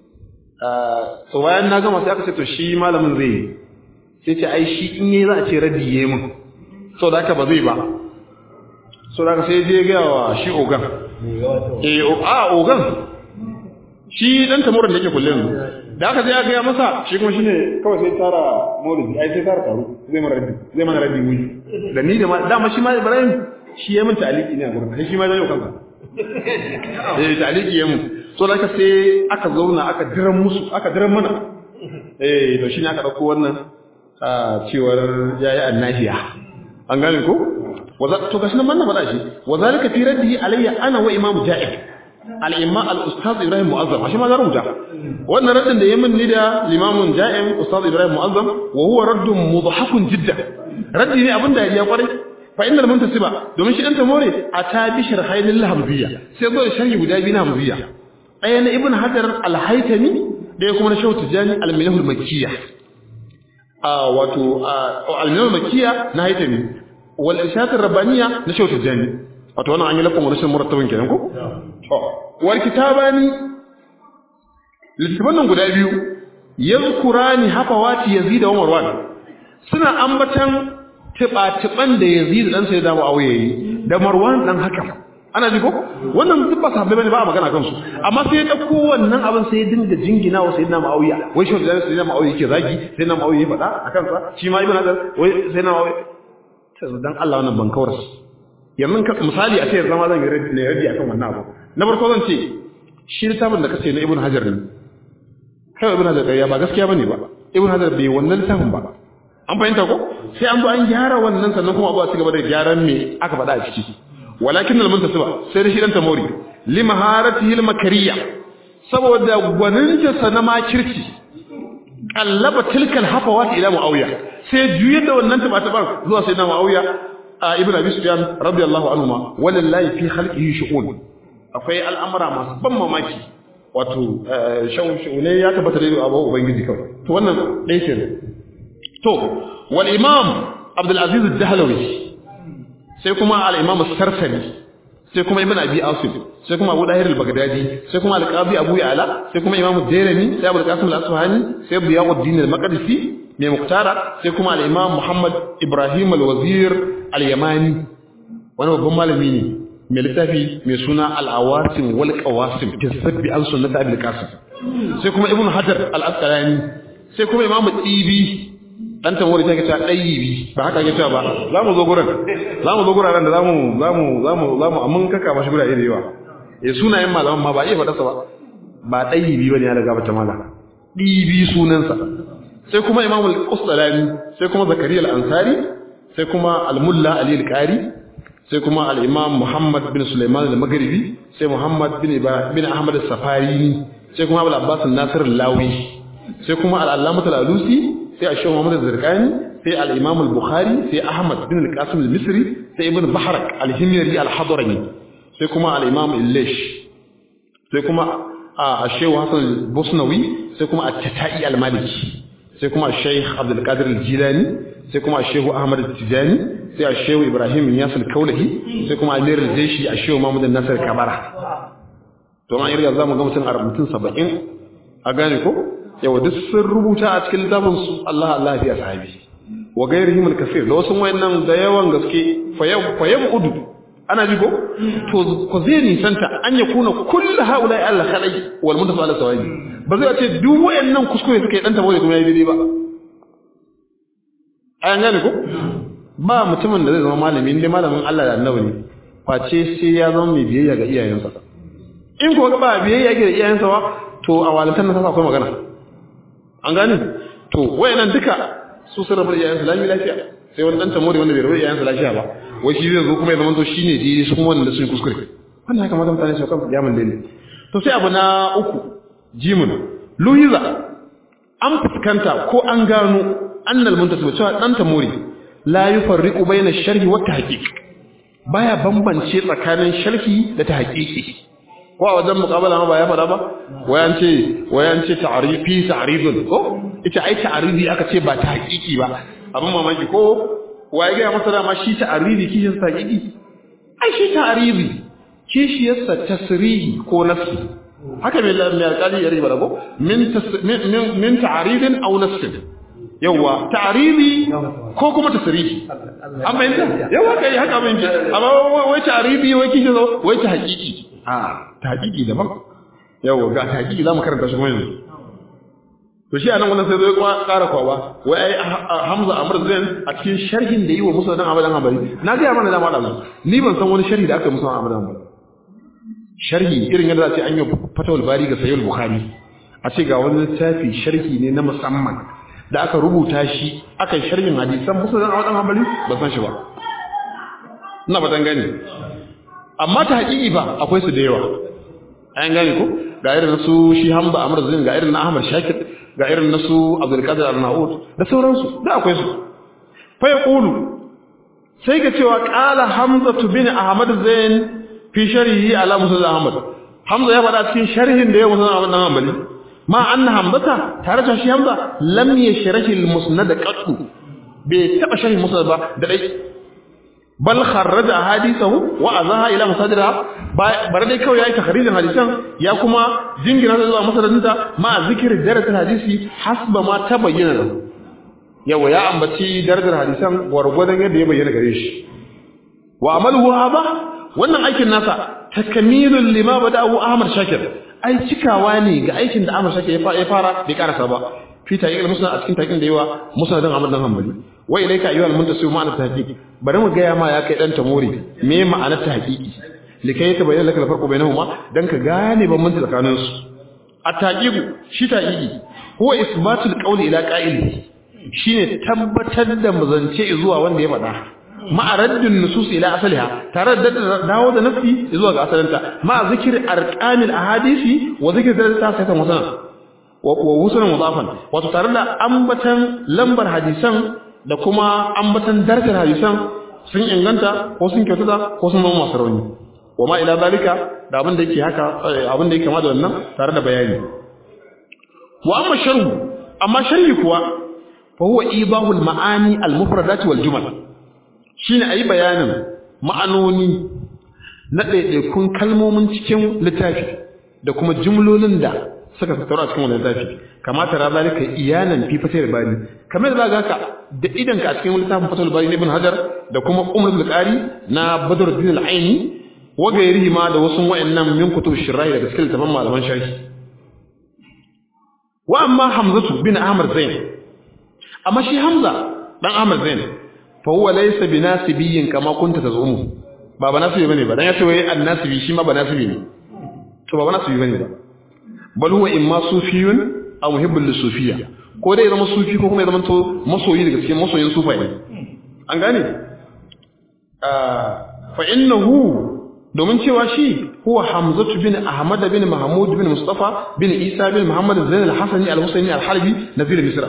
to bayan na gama sai aka ce to shi malamin zai sai ce ai shi in yayi za a ce radiye mun so da haka ba zai ba so da sai je ga wa shi ogan eh a ogan shi dan tamurin da yake kullun da aka je ga masa shi kuma shine kawai sai tara maulidi ai sai tara taro zai mana rabbi zai mana rabbi mu da ni da ma dama shi ma Ibrahim shi ya mun taliki ne a gurin shi ma zai kanka eh taliki ya mun so da sai aka zauna aka diran musu aka diran mana eh to shine aka dauko wannan cewar yayi annahiya an gane ko to gashi nan manna faɗa shi wa zalika fi raddihi alayya ana wa imam ja'ib al-imam al-ustaz ibrahim mu'azzam shi ma za rubuta wannan raddin da yayin ni da limamun ja'im ustaz ibrahim mu'azzam wa huwa raddun mudhahakun jiddan raddi ne abin da ya kwarai fa innal muntasiba domin shi dan tamore a ta bi sharhain al-hamziyya sai zo da sharhi guda biyu na hamziyya ɗaya na ibn hajar al-haytami ɗaya kuma na shawu tijani al-milah al-makkiyya a wato al-milah al-makkiyya na haytami wal irshad ar-rabbaniyya na shawu tijani wato wannan an yi lafin wani shin murattabin kenan ko to wal kitabani littafan nan guda biyu yazkurani hafawati yazid wa marwan suna ambatan tiba-tiban da yazid dan sai da muawiya yi da marwan dan hakan ana ji ko wannan duk ba sahabbai bane ba a magana kansu amma sai ya dauko wannan abin sai ya dinga jingina wa sayyidina muawiya wai shi da sayyidina muawiya yake zagi sayyidina muawiya ya faɗa akan sa shi ma ibn hadar wai sayyidina muawiya dan Allah wannan ban kawar yanzu ka misali a ce zama zan yi raddi akan wannan abu na farko zan ce shi littafin da kace na ibn hajar ne kai ibn hajar ya ba gaskiya bane ba ibn hajar bai wannan littafin ba an fahimta ko sai an zo an gyara wannan sannan kuma abu a cigaba da gyaran me aka faɗa a ciki walakin al muntasiba sai da shi dan tamori li maharatihi al makariya saboda gwaninta sa na makirci kallaba tilkal hafawat ila muawiya sai juyar da wannan tabatabar zuwa sayyidina muawiya ibn abi sufyan radiyallahu anhu ma walillahi fi khalqihi shu'un akwai al'amura masu ban mamaki wato shaune ya tabbata da abu ubangiji kawai to wannan dai ce to wal imam abdul aziz ad-dahlawi sai kuma al imam as-sarsani sai kuma ibn abi asim sai kuma abu dahir al-baghdadi sai kuma al-qadi abu ya'la sai kuma imam ad-dairani sai abu al-qasim al-asfahani sai biyaquddin al-maqdisi mai muktara sai kuma al-imam muhammad ibrahim al-wazir al-yamani wani babban malami ne mai littafi mai suna al-awasim wal qawasim fi sabbi an sunnat abul qasim sai kuma ibn hajar al-asqalani sai kuma imam tibi dan tamori take cewa dayyibi ba haka yake cewa ba zamu zo gurin zamu zo guraren da zamu zamu zamu zamu amun kaka mashi gurare da yawa eh sunayen malaman ma ba iya faɗa sa ba ba dayyibi bane ya daga bata mala dibi sunansa sai kuma imam al-qustalani sai kuma zakariya al-ansari sai kuma al-mulla ali al-qari sai kuma al-imam muhammad bin sulaiman al-maghribi sai muhammad bin bin ahmad al-safari sai kuma abul abbas an-nasir al-lawi sai kuma al-allamah al-alusi sai ash-shaykh muhammad al-zirqani sai al-imam al-bukhari sai ahmad bin al-qasim al-misri sai ibn bahrak al-himyari al-hadrami sai kuma al-imam al-lish sai kuma ash-shaykh hasan al-busnawi sai kuma at-tatai al-maliki sai kuma Sheikh Abdul Qadir Al-Jilani sai kuma Sheikh Ahmad Al-Tijani sai Sheikh Ibrahim Iyas Al-Kaulahi sai kuma Amir Al-Jaishi Sheikh Muhammad Nasir Kabara to ma irga zamu ga mutum a rubutun 70 a gane ko yau duk sun rubuta a cikin littafin su Allah Allah ya sahabi wa gairihim al-kaseer da wasu wayannan da yawan gaske fayab fayab udu ana ji ko to ko zai nisanta an ya kuna kullu haula Allah khalai wal muntafa ala sawabi ba zai ce duk wayannan kuskure suka yi dan tabo da kuma yayi daidai ba ayan gane ko ba mutumin da zai zama malami inda malamin Allah da annabi ne face sai ya zama mai biyayya ga iyayensa in ko ba biyayya ga iyayensa ba to a walantar nan akwai magana an gane to wayannan duka su sun rabu da iyayensu lami lafiya sai wani dan tamori wanda bai rabu da iyayensu lafiya ba wai shi zai zo kuma ya zama to shine daidai su kuma wanda sun kuskure wannan haka mata mutane su kan yaman daidai to sai abu na uku jimun luhiza an fuskanta ko an gano annal muntasib cewa dan tamori la yufarriqu bayna sharhi wa tahqiq baya bambance tsakanin sharhi da tahqiqi ko a wajen muqabala ma ba ya fada ba wayan ce wayan ce ta'rifi ta'ridun ko ita ai ta'ridi aka ce ba tahqiqi ba abin mamaki ko waye ga masa dama shi ta'ridi kishin tahqiqi ai shi ta'ridi kishiyarsa tasrihi ko nafsi haka mai mai alƙali ya riba ko min min ta'ridin aw nafsin yawa ta'ridi ko kuma tasrihi an bayyana yawa kai haka mun ji amma wai ta'ridi wai kishi zo wai ta haƙiƙi a ta haƙiƙi daban yawa ga ta haƙiƙi zamu karanta shi kuma yanzu to shi anan wannan sai zai kuma ƙara kwawa wai ai Hamza Amr Zain a cikin sharhin da yi wa Musa dan Abadan Hanbali na ga mana da malamin ni ban san wani sharhi da aka yi Musa Abadan Hanbali sharhi irin yadda za a ce an yi fatawul bari ga sayyid bukhari a ce ga wani littafi sharhi ne na musamman da aka rubuta shi aka yi sharhin hadisan musulun a wadan hanbali ba san shi ba ina ba dan gani amma ta haƙiƙi ba akwai su da yawa an gane ko ga irin su shi hamba amr zin ga irin na ahmad shakir ga irin na su abdul qadir al-naud da sauransu da akwai su fa yaqulu sai ga cewa qala hamza bin ahmad zain fi sharhi ala musul ahmad hamza ya faɗa cikin sharhin da ya musul ahmad dan hanbali ma anna hamzata tare da shi hamza lam yashrahi al musnad qattu bai taba sharhi musnad ba da dai bal kharraja ahadithahu wa azaha ila masadira bar dai kawai yayi takharijin hadisan ya kuma jingina da zuwa masadinta ma zikir darajar hadisi hasba ma tabayyana lahu yawa ya ambaci darajar hadisan gwargwadon yadda ya bayyana gare shi wa amaluhu haba wannan aikin nasa takamilun lima bada'u Ahmad Shakir ai cikawa ne ga aikin da Ahmad Shakir ya fara bai karasa ba fi taqiq musnad a cikin taqiqin da yawa musnadin Ahmad dan Hanbali wa ilayka ayyuhal muntasib ma'ana tahqiq bari mu ga ya ma ya kai dan tamori me ma'anar tahqiqi likai ta bayyana laka farko bainahuma dan ka gane bambanci tsakanin su at-taqiq shi taqiqi huwa isbatul qawli ila qa'ili shine tabbatar da muzance zuwa wanda ya faɗa ma'a raddin nusus ila asaliha tare da dawo da nafsi zuwa ga asalinta ma'a zikir arqamil ahadisi wa zikir dalilta sai ta musana wa wusulan mudafan wato tare da ambatan lambar hadisan da kuma ambatan darajar hadisan sun inganta ko sun kyautata ko sun zama masu rauni wa ma ila zalika da abin da yake haka abin da yake kama da wannan tare da bayani wa amma sharhu amma sharhi kuwa fa huwa ibahul ma'ani al-mufradat wal jumal shine ayi bayanin ma'anoni na ɗaiɗaikun kalmomin cikin littafi da kuma jumlolin da suka tattauna cikin wannan littafi kamata ra zalika iyanan fi fatar bari kamar da ga ka da idan ka a cikin littafin fatar bari na ibn hajar da kuma umrul qari na badruddin al-aini wa gairihi ma da wasu wayannan min kutub shirahi daga cikin littafin malaman sharhi wa amma hamzatu bin ahmad zain amma shi hamza dan ahmad zain fa huwa laysa binasibiyyin kama kunta tazumu ba banasibi bane ba dan yace wai annasibi shi ma banasibi ne to ba banasibi bane ba bal huwa imma sufiyun aw muhibbul lisufiyya ko dai zama sufi ko kuma ya zama to masoyi daga cikin masoyin sufaye an gane fa innahu domin cewa shi huwa hamzatu bin ahmad bin mahmud bin mustafa bin isa bin muhammad zain al-hasani al-husaini al-halbi nazir misra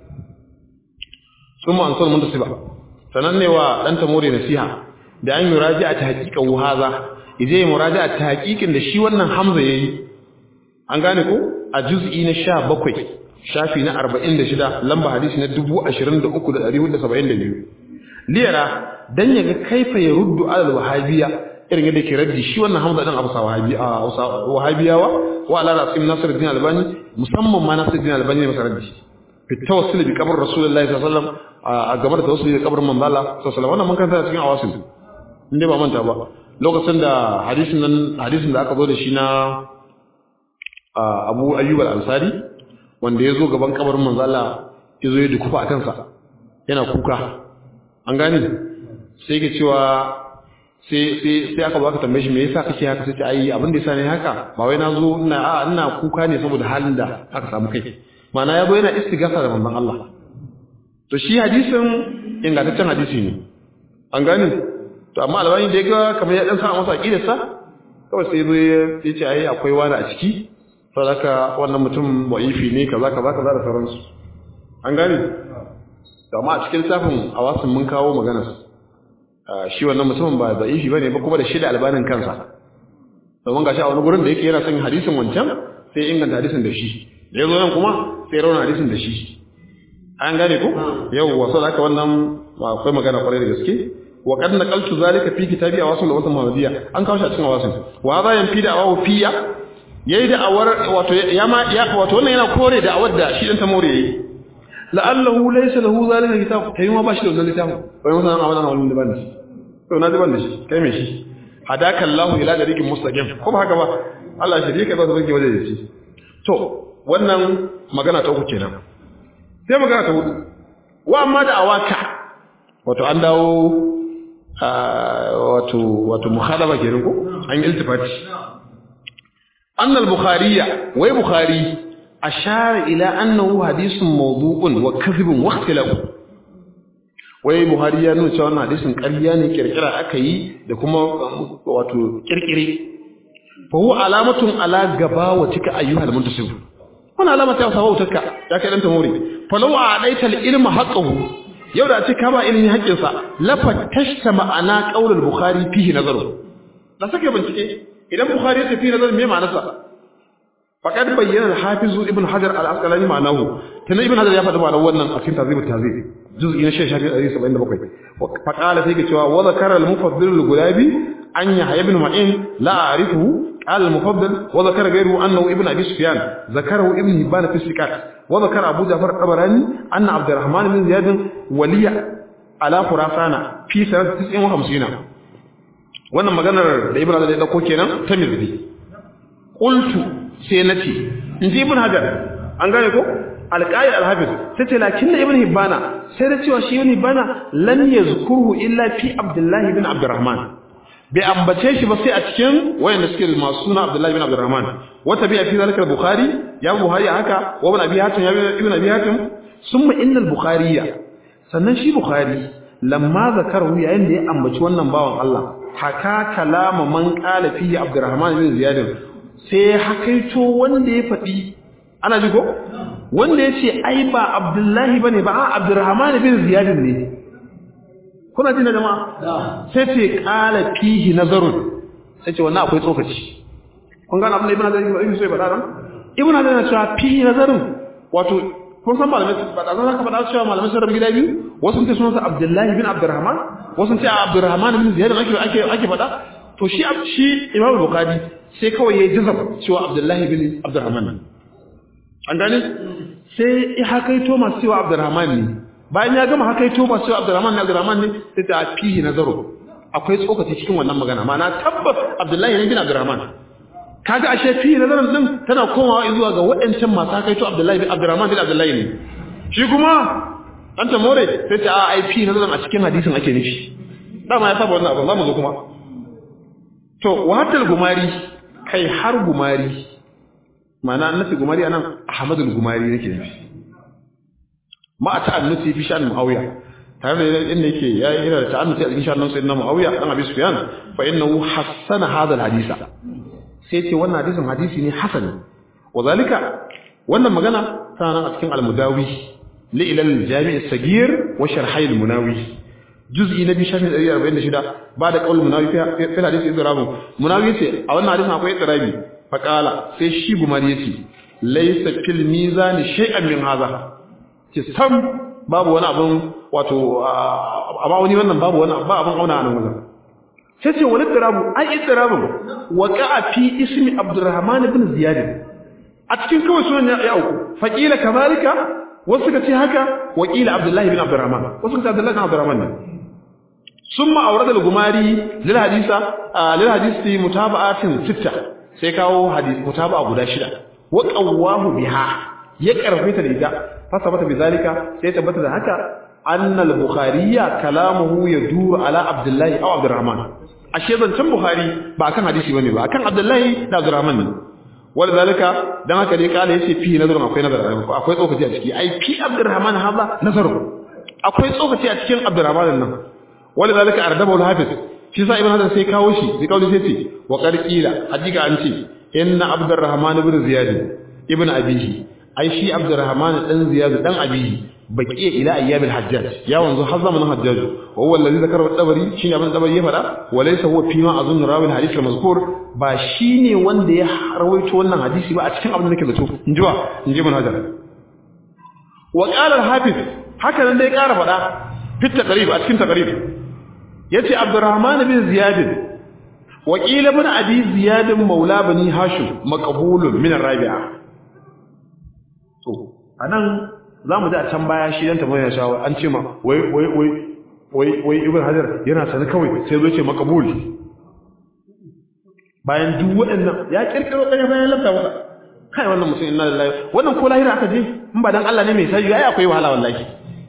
ثم أنصر منتصبة sanan ne wa dan tamore nasiha da an yi raji'a ta haqiqan haza ije yi muraja'a ta haqiqin da shi wannan hamza yayi an gane ko a juz'i na 17 shafi na 46 lamba hadisi na 23472 liyara dan yaga kaifa ya ruddu alal wahabiyya irin yadda ke raddi shi wannan hamza din abu wahabiya wahabiyawa wa ala rasim nasiruddin albani musamman ma nasiruddin albani ne masa raddi fi tawassul bi qabr rasulullahi sallallahu alaihi wasallam a gabar tawassuli da kabarin manzo Allah sallallahu alaihi wasallam wannan mun kanta cikin awasil inde ba manta ba lokacin da hadisin nan hadisin da aka zo da shi na Abu Ayyub al-Ansari wanda ya zo gaban kabarin manzo Allah ya zo ya dukufa a kansa yana kuka an gane sai ke cewa sai sai sai aka baka tambaye shi me yasa kake haka sai ce ai abin da yasa ne haka ba wai na zo ina a ina kuka ne saboda halin da aka samu kai ma'ana ya zo yana istighatha da manzon Allah to shi hadisin ingantaccen hadisi ne an gane to amma albani da ya ga kamar ya dan sa masa aqidarsa kawai sai zo ya ce ai akwai wani a ciki saboda wannan mutum wa'ifi ne kaza kaza kaza da sauransu an gane to amma a cikin lissafin awasin mun kawo magana shi wannan mutumin ba da'ifi bane ba kuma da shi da albanin kansa domin gashi a wani gurin da yake yana son hadisin wancan sai inganta hadisin da shi da yazo nan kuma sai rauna hadisin da shi an gane ko yawwa saboda haka wannan akwai magana kwarai da gaske wa qad naqaltu zalika fi kitabi awasim da wasan muhammadiyya an kawo shi a cikin awasim wa za yan fi da awawu fiya yayi da awar wato ya ma ya wato wannan yana kore da awar da shi dan ta more yayi la'allahu laysa lahu zalika kitab kai ma ba shi da wannan littafin wai wannan a wannan wannan da ban shi to na ban da shi kai me shi hadaka Allah ila dariqin mustaqim ko ba haka ba Allah shi ka ba su rike waje da shi to wannan magana ta uku kenan sai magana ta hudu wa amma da awaka wato an dawo wato wato mukhadaba kenan ko an yi iltifati anna al-bukhariya wai bukhari ashara ila annahu hadithun mawdu'un wa kadhibun wa ikhtilaf wai buhari ya nuna cewa wannan hadisin ƙarya ne kirkira aka yi da kuma wato kirkire fa huwa alamatun ala gaba wa tika ayyuhal muntasib wannan alama ta sawa wutarka ya kai dan tamori fa law a'daita al-ilma haqqahu yau da ce ka ba ilmi haƙƙin sa la fatashta ma'ana qaulul bukhari fihi nazaru da sake bincike idan bukhari ya tafi nazar me ma'anarsa faqad bayyana al-hafiz ibn hajar al-asqalani ma'anahu tana ibn hajar ya faɗi ma'anar wannan a cikin tazib tazib juz'i na 1677 faqala sai ke cewa wa zakara al-mufaddil al-gulabi an yahya ibn ma'in la a'rifuhu قال المفضل وذكر غيره أنه ابن أبي سفيان ذكره ابن هبان في السكات وذكر أبو جعفر الطبراني أن عبد الرحمن بن زياد ولي على خراسان في سنة 59 wannan maganar da ibn hajar ya dauko kenan ta mizdi qultu sai nace inji ibn hajar an gane ko alqaid alhafiz sai ce lakin ibn hibbana sai da cewa shi ibn hibbana lam yazkuruhu illa fi abdullah ibn abdurrahman bai ambace shi ba sai a cikin wayanda suke masu suna abdullah ibn abdurrahman wata bi fi zalika bukhari ya buhari haka wa ibn abi hatim ya ibn abi hatim summa inna al-bukhariya sannan shi bukhari lamma zakaru yayin da ya ambaci wannan bawan Allah haka kalama man qala fi abdurrahman bin ziyad sai hakaito wanda ya fadi ana ji ko wanda yace ai ba abdullahi bane ba abdurrahman bin ziyad ne kuna jin jama'a sai ce qala fihi nazarun sai ce wannan akwai tsokaci kun gane abin da ibnu hazar ibnu sai faɗa ran ibnu hazar yana cewa fihi nazarun wato kun san malamai ba da zan ka faɗa cewa malamai sun rabu gida biyu wasu sun ce sunansa abdullahi bin abdurrahman wasu sun ce abdurrahman bin ziyad ake ake ake faɗa to shi shi imam bukhari sai kawai yayi jazab cewa abdullahi bin abdurrahman an gane sai ya hakaito masu cewa abdurrahman ne bayan ya gama hakaito masu cewa abdurrahman ne abdurrahman ne sai ta fihi nazaru akwai tsokaci cikin wannan magana ma'ana tabbas abdullahi ne bin abdurrahman kaga ashe fihi nazarin din tana komawa zuwa ga waɗancan masu hakaito abdullahi bin abdurrahman bin abdullahi ne shi kuma an ta more sai ta ai fihi nazarin a cikin hadisin ake nufi dama ya saba wannan abu za mu zo kuma to wahatal gumari kai har gumari ma'ana annabi gumari anan ahmadul gumari nake nufi ma a ta'annuti fi sha'an muawiya tare da inda yake ya yi da ta'annuti a cikin sha'an sayyidina muawiya dan abi sufyan fa innahu hassana hadha alhadisa sai ce wannan hadisin hadisi ne hasan wa zalika wannan magana tana nan a cikin al-mudawi li ila al-jami' as-sagir wa sharhay al-munawi juz'i na biyu shafin 146 ba da qaul munawi fi hadisi idrabu munawi yace a wannan hadisin akwai idrabi fa qala sai shi gumari yace laysa fil mizan shay'an min hadha ce sam babu wani abin wato a ma'auni wannan babu wani ba abin auna a nan wajen sai ce wani tsirabu an yi tsirabun waƙa fi ismi abdurrahman ibn ziyad a cikin kawai sunan ya auku faƙila kazalika wasu suka ce haka waƙila abdullahi bin abdurrahman wasu suka ce abdullahi bin abdurrahman ne ثم أورد الغماري للحديث آه للحديث متابعات ستة سيكاو حديث متابعة غدا شدة وقواه بها يقرف مثل إذا فثبت بذلك سيثبت ذلك أن البخاري كلامه يدور على عبد الله أو عبد الرحمن أشياء كم بخاري بأكن حديثي بني بأكن عبد الله لا عبد الرحمن ولذلك دما كده قال يسي فيه نظر أكوي نظر أكوي أوكي أشكي أي في عبد الرحمن هذا نظر akwai tsokaci a cikin Abdurrahman nan wala zalika ardabahu al-hafiz shi sa ibn Hajar sai kawo shi sai kawo sai ce wa qarqila hakika an ce inna Abdurrahman ibn Ziyad ibn Abihi ai shi Abdurrahman dan Ziyad dan Abihi baqiya ila ayyamil hajjaj ya wanzu har zamanin hajjaj wa huwa allazi zakara at-tabari shine abin tabari ya fada wa laysa huwa fi ma azun rawi al-hadith al-mazkur ba shine wanda ya rawaito wannan hadisi ba a cikin abin da nake zato injiwa inji ibn hajar wa qala al-hafiz haka nan dai ƙara fada fi taqrib a cikin taqrib yace abdurrahman bin ziyad wa qila ibn abi ziyad maula bani hashim maqbulun min ar-rabi'a to anan za mu ji a can baya shi dan tambayar shawa an ce ma wai wai wai wai wai ibn hajar yana sani kawai sai zo ce makabul bayan duk waɗannan ya kirkiro ɗaya bayan lafta masa kai wannan mutum inna lillahi wannan ko lahira aka je in ba dan Allah ne mai sai ai akwai wahala wallahi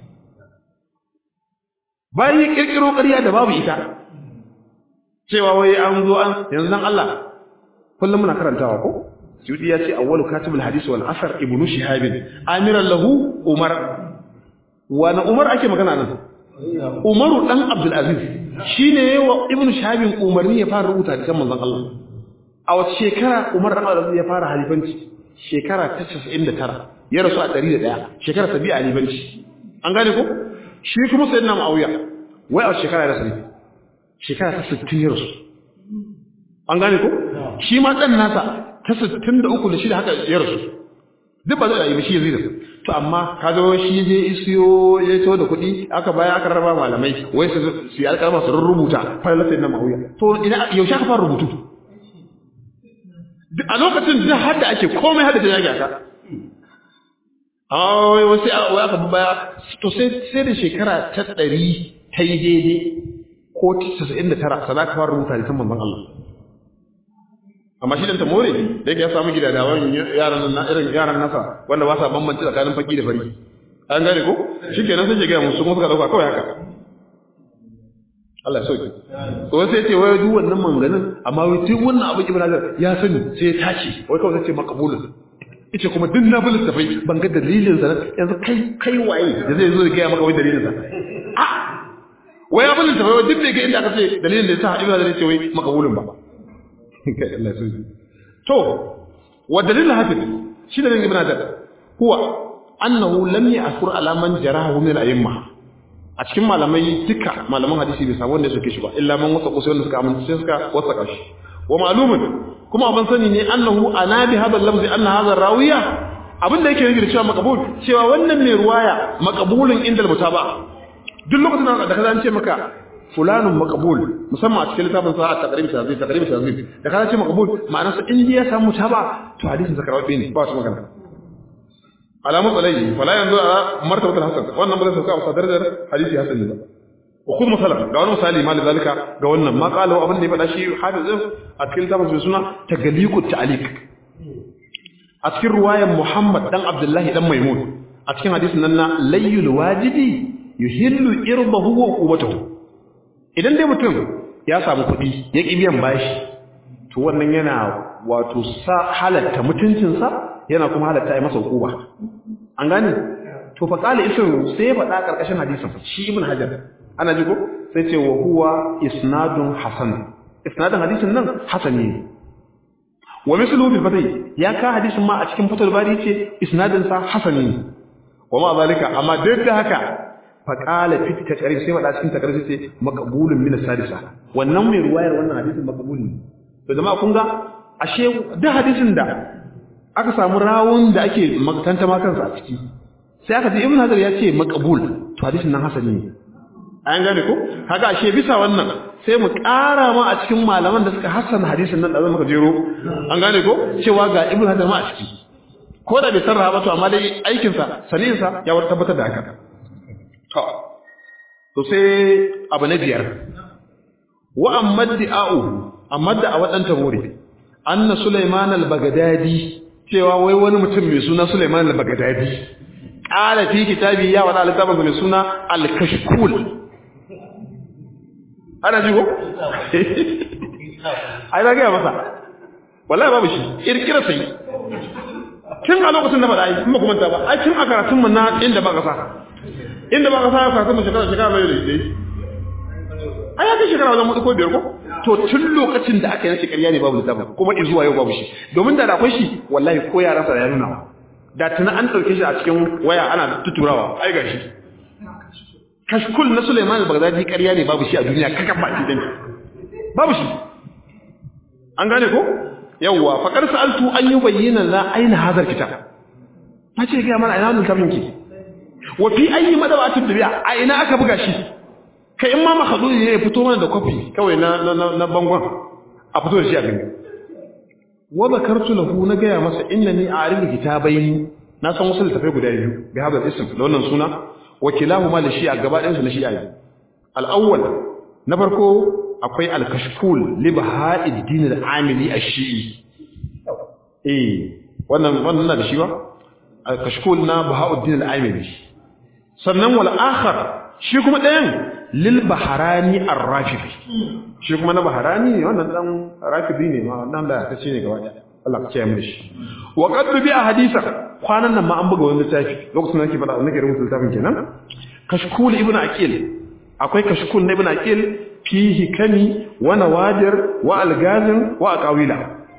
bayan ya kirkiro ƙarya da babu ita cewa wai an zo an yanzu dan Allah kullum muna karantawa ko Suyuti ya ce awwalu katibul hadisi wal asar ibnu shihab amiran lahu umar wa na umar ake magana nan umaru dan abdul aziz shine wa ibnu shihab umarni ya fara rubuta hadisan manzon Allah a wace shekara umar dan abdul aziz ya fara halifanci shekara ta 99 ya rasu a 101 shekara ta biyu a halifanci an gane ko shi kuma sayyidina muawiya wai a shekara ya rasu shekara ta 60 ya rasu an gane ko shi ma dan nasa ta sittin da uku da shida haka ya rasu duk ba zai da yi shi zai rasu to amma ka zo shi je isiyo ya to da kuɗi aka baya aka rarraba malamai wai su su yi alƙalma su rubuta fara sai na ma'auya to ina yaushe aka fara rubutu a lokacin da har da ake komai har da ta yage aka amma wai wasu wai aka bi baya to sai sai da shekara ta ɗari ta yi daidai ko ta casa'in da tara sana ka fara rubuta da san manzon Allah amma shi dan ta more da yake ya samu gidadawan yaran na irin yaran nasa wanda ba sa bambanci tsakanin faki da fari an gane ko shikenan sai ke ga musu kuma suka dauka kawai haka Allah ya sauke to sai ce wai duk wannan manganin amma wai duk wannan abu Ibn Hajar ya sani sai ya tace wai kawai sai ce maqbulun yace kuma duk na bulus tafai ban ga dalilin sa yanzu kai kai waye da zai zo ya ga maka wai dalilin sa a wai abin tafai wai duk bai ga inda aka ce dalilin da ya sa Ibn Hajar ya ce wai maqbulun ba to wa dalil hafiz shi da ibn Hajar huwa annahu lam ya'kur ala man jarahu min al-a'imma a cikin malamai duka malaman hadisi bai samu wanda suke shi ba illa man wasa kusa wanda suka amince suka wasa shi wa ma'lumun kuma abin sani ne annahu ana bi hadha al-lafzi anna hadha rawiya abin da yake nufi da cewa maqbul cewa wannan mai ruwaya maqbulun inda al-mutaba duk lokacin da kaza an ce maka fulanun maqbul musamman a cikin littafin sa taqrib tazib taqrib tazib da kana ce maqbul ma'ana sa in ya samu taba to hadisin sa karwabe ne ba su magana alamu tsalai fala yanzu a martabatul hasan wannan ba zai sauka a darajar hadisi hasan ne ba wa khudh masalan ga wani misali ma zalika ga wannan ma qala abin da ya faɗa shi hafizin a cikin littafin sa suna tagaliqu ta'liq a cikin ruwayan muhammad dan abdullahi dan maimun a cikin hadisin nan na layyul wajibi yuhillu irbahu wa quwwatahu idan dai mutum ya samu kuɗi ya ƙi biyan bashi to wannan yana wato sa halatta mutuncinsa yana kuma halatta ya masa hukuma an gane to fa qala isin sai ya faɗa karkashin hadisin shi ibn hajar ana ji ko sai ce wa huwa isnadun hasan isnadun hadisin nan hasani ne wa misluhu fil fatih ya ka hadisin ma a cikin fatul bari ce isnadin sa hasani ne wa ma zalika amma duk da haka faƙala fi taqrib sai wada cikin taqrib sai maqbulun min as-sadisa wannan mai ruwayar wannan hadisin maqbul ne to jama'a kun ga ashe duk hadisin da aka samu rawun da ake makanta ma kansa a ciki sai aka ji ibn hajar ya ce maqbul to hadisin nan hasani ne an gane ko kaga ashe bisa wannan sai mu ƙara ma a cikin malaman da suka hassana hadisin nan da zan maka jero an gane ko cewa ga ibn hajar ma a ciki ko da bai sarrafa ba to amma dai aikinsa saninsa ya wata tabbatar da haka to sai abu na biyar wa amma da'u amma da a wadan tabore anna Sulaiman al-Baghdadi cewa wai wani mutum mai suna Sulaiman al-Baghdadi qala fi kitabi ya wala littafin mai suna al-Kashkul ana ji ko ai da ga masa wallahi babu shi kirkira sai tun a lokacin da ba da ai kuma kuma ta ba ai tun a karatun mu na inda ba kasa inda ba ka sa ka kuma shekara shekara mai da dai ai aka shekara wajen mutu ko biyar ko to tun lokacin da aka yanke ƙarya ne babu littafin kuma zuwa yau babu shi domin da da akwai shi wallahi ko ya rasa ya nuna da tuna an ɗauke shi a cikin waya ana tuturawa ai gashi kashkul na Suleiman al-Baghdadi ƙarya ne babu shi a duniya kakan ba shi babu shi an gane ko yawwa faqad sa'altu an yubayyana la aina hadha kitab nace ga mana ina wannan tabin ki wa fi ayi madawatin dubiya a ina aka buga shi kai in ma makhdudi ne ya fito mana da kofi kawai na na na bangon a fito da shi a gani wa bakartu lahu na gaya masa innani a'rifu kitabaini na san wasu littafai guda biyu bi hadha ism da wannan suna wa kilahuma li shi'a gaba ɗayan su na shi'a al-awwal na farko akwai al-kashful li baha'id din al-amili ash-shi'i eh wannan wannan na da shi ba al-kashful na baha'ud din al-amili sannan wal akhar shi kuma ɗayan lil baharani ar-rafidi shi kuma na baharani ne wannan dan rafidi ne ma dan da ta ce ne gaba ɗaya Allah ka kiyaye mu shi wa qad bi ahadisa kwanan nan ma an buga wani littafi lokacin da nake fada nake rubuta littafin kenan kashkul ibnu aqil akwai kashkul na ibnu aqil fi hikami wa nawadir wa algazin wa aqawila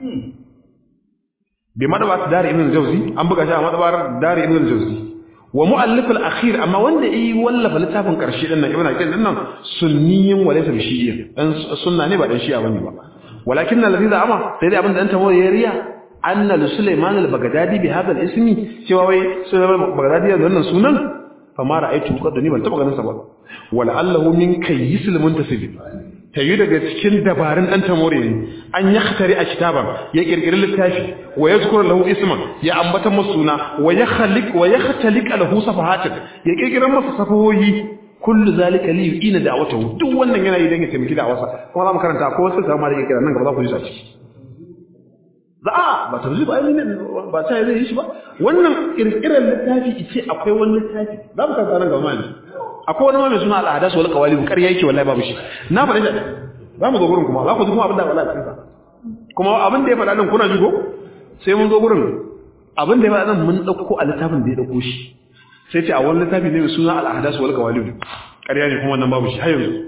bi madabat dar ibn jawzi an buga shi a madabar dar ibn jawzi wa muallif al-akhir amma wanda yi wallafa littafin karshe din nan ibnu aqil din nan sunniyin wa laysa shi'iyyin dan sunna ne ba dan shi'a bane ba walakin alladhi za'ama sai dai abin da anta ya riya anna li sulaiman al-baghdadi bi hadha al-ismi cewa wai sulaiman al-baghdadi da wannan sunan fa ma ra'aytu qad ni ban taba ganin sa ba wala allahu min kayyisil muntasib tayi daga cikin dabarun dan tamore ne an yakhtari a kitaban ya kirkiri littafi wa yazkuru lahu isman ya ambata masa suna wa yakhliq wa yakhtaliq lahu safahatin ya kirkira masa safahohi kullu zalika li yu'ina da'watahu duk wannan yana yi dan ya taimaki da'awarsa kuma za mu karanta ko wasu sama da kira nan gaba za ku ji sa ciki za a ba ta zuba ai ne ba ta zai yi shi ba wannan kirkirar littafi ce akwai wani littafi za mu karanta nan gaba mai akwai wani mai suna al'ada su wal qawali ƙarya yake wallahi babu shi na faɗa shi za mu zo gurin kuma za ku ji kuma abin da wallahi cikin sa kuma abin da ya faɗa nan kuna ji ko sai mun zo gurin abin da ya faɗa nan mun ɗauko a littafin da ya ɗauko shi sai ce a wani littafi ne mai suna al'ada su wal qawali ƙarya ne kuma wannan babu shi har yanzu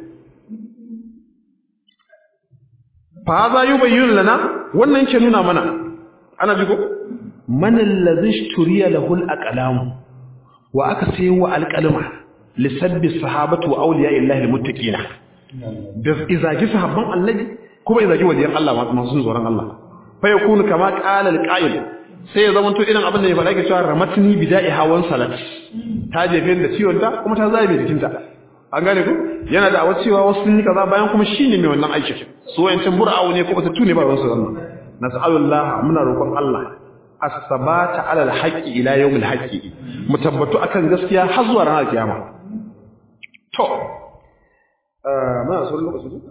fa za yi bayyana lana wannan ke nuna mana ana ji ko man allazi ishturiya lahu al-aqlam wa aka sayi wa al-qalma lisabbi sahabatu wa awliya illahi al-muttaqina da izaki sahabban annabi kuma izaki waliyan Allah masu tsoron Allah fa yakunu kama qala al-qa'il sai ya zama to irin abin da ya faɗa ke cewa ramatni bida'i hawan salat ta jefe da ciwon ta kuma ta zabe jikinta an gane ku yana da cewa wasu sun yi kaza bayan kuma shine mai wannan aikin su wayancin bura'u ne kuma tattu ne ba wasu wannan nas'alullah muna roƙon Allah as-sabata 'ala al-haqqi ila yawm al-haqqi mu tabbatu akan gaskiya har zuwa ranar kiyama to eh ma so lokaci ne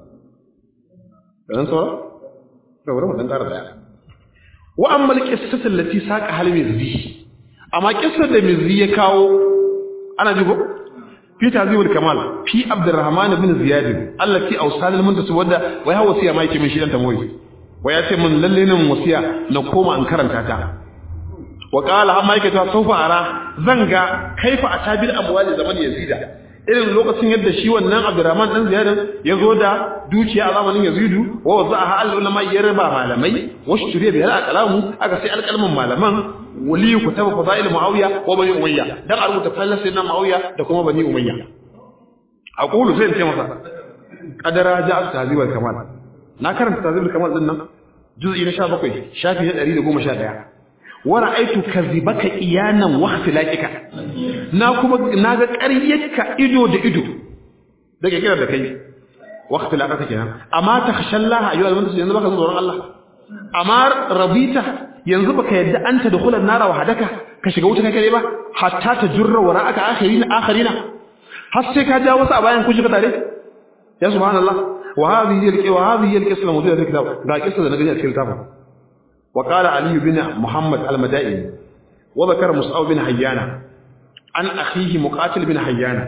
dan so to bari mu dan ƙara daya wa amma al-qissatu allati saqa hal mizzi amma qissar da mizzi ya kawo ana jigo fi tazibul kamal fi abdurrahman ibn ziyad allati awsal al-muntasib wanda wai hawa wasiya ma yake min shi dan tamoyi wai ya ce mun lalle nan wasiya na koma an karanta ta wa qala amma yake ta saufa ara zanga kaifa atabil amwali zaman yazida irin lokacin yadda shi wannan abdurrahman dan ziyad ya zo da dukiya a zamanin yazidu wa wazaha al ulama ya raba malamai wa shturiya bi al kalamu aka sai alkalman malaman wali kutaba fadail muawiya wa bani umayya dan a rubuta fallan sayyidina muawiya da kuma bani umayya aqulu sai in ce masa qadara ja'a tahzib al kamal na karanta tahzib al kamal din nan juz'i na 17 shafi na 111 wa ra'aytu kadhibaka iyanan wa ikhtilaqika na kuma naga ƙaryarka ido da ido daga kira da kai wa ikhtilaqaka kenan amma takhshallaha ayyuhal muntasi yanzu baka tsoron Allah amma rabita yanzu baka yadda an ta dukhulan nara wa hadaka ka shiga wuta kai ba hatta ta jurra wa ra'aka akhirina akhirina har sai ka ja wasu a bayan ku shiga tare ya subhanallah wa hadhihi al wa hadhihi al-qissa mawdu'a fi kitab ga qissa da nagani a cikin kitab wa qala ali bin muhammad al-madaini wa dhakara mus'ab bin hayyana an akhihi muqatil bin hayyana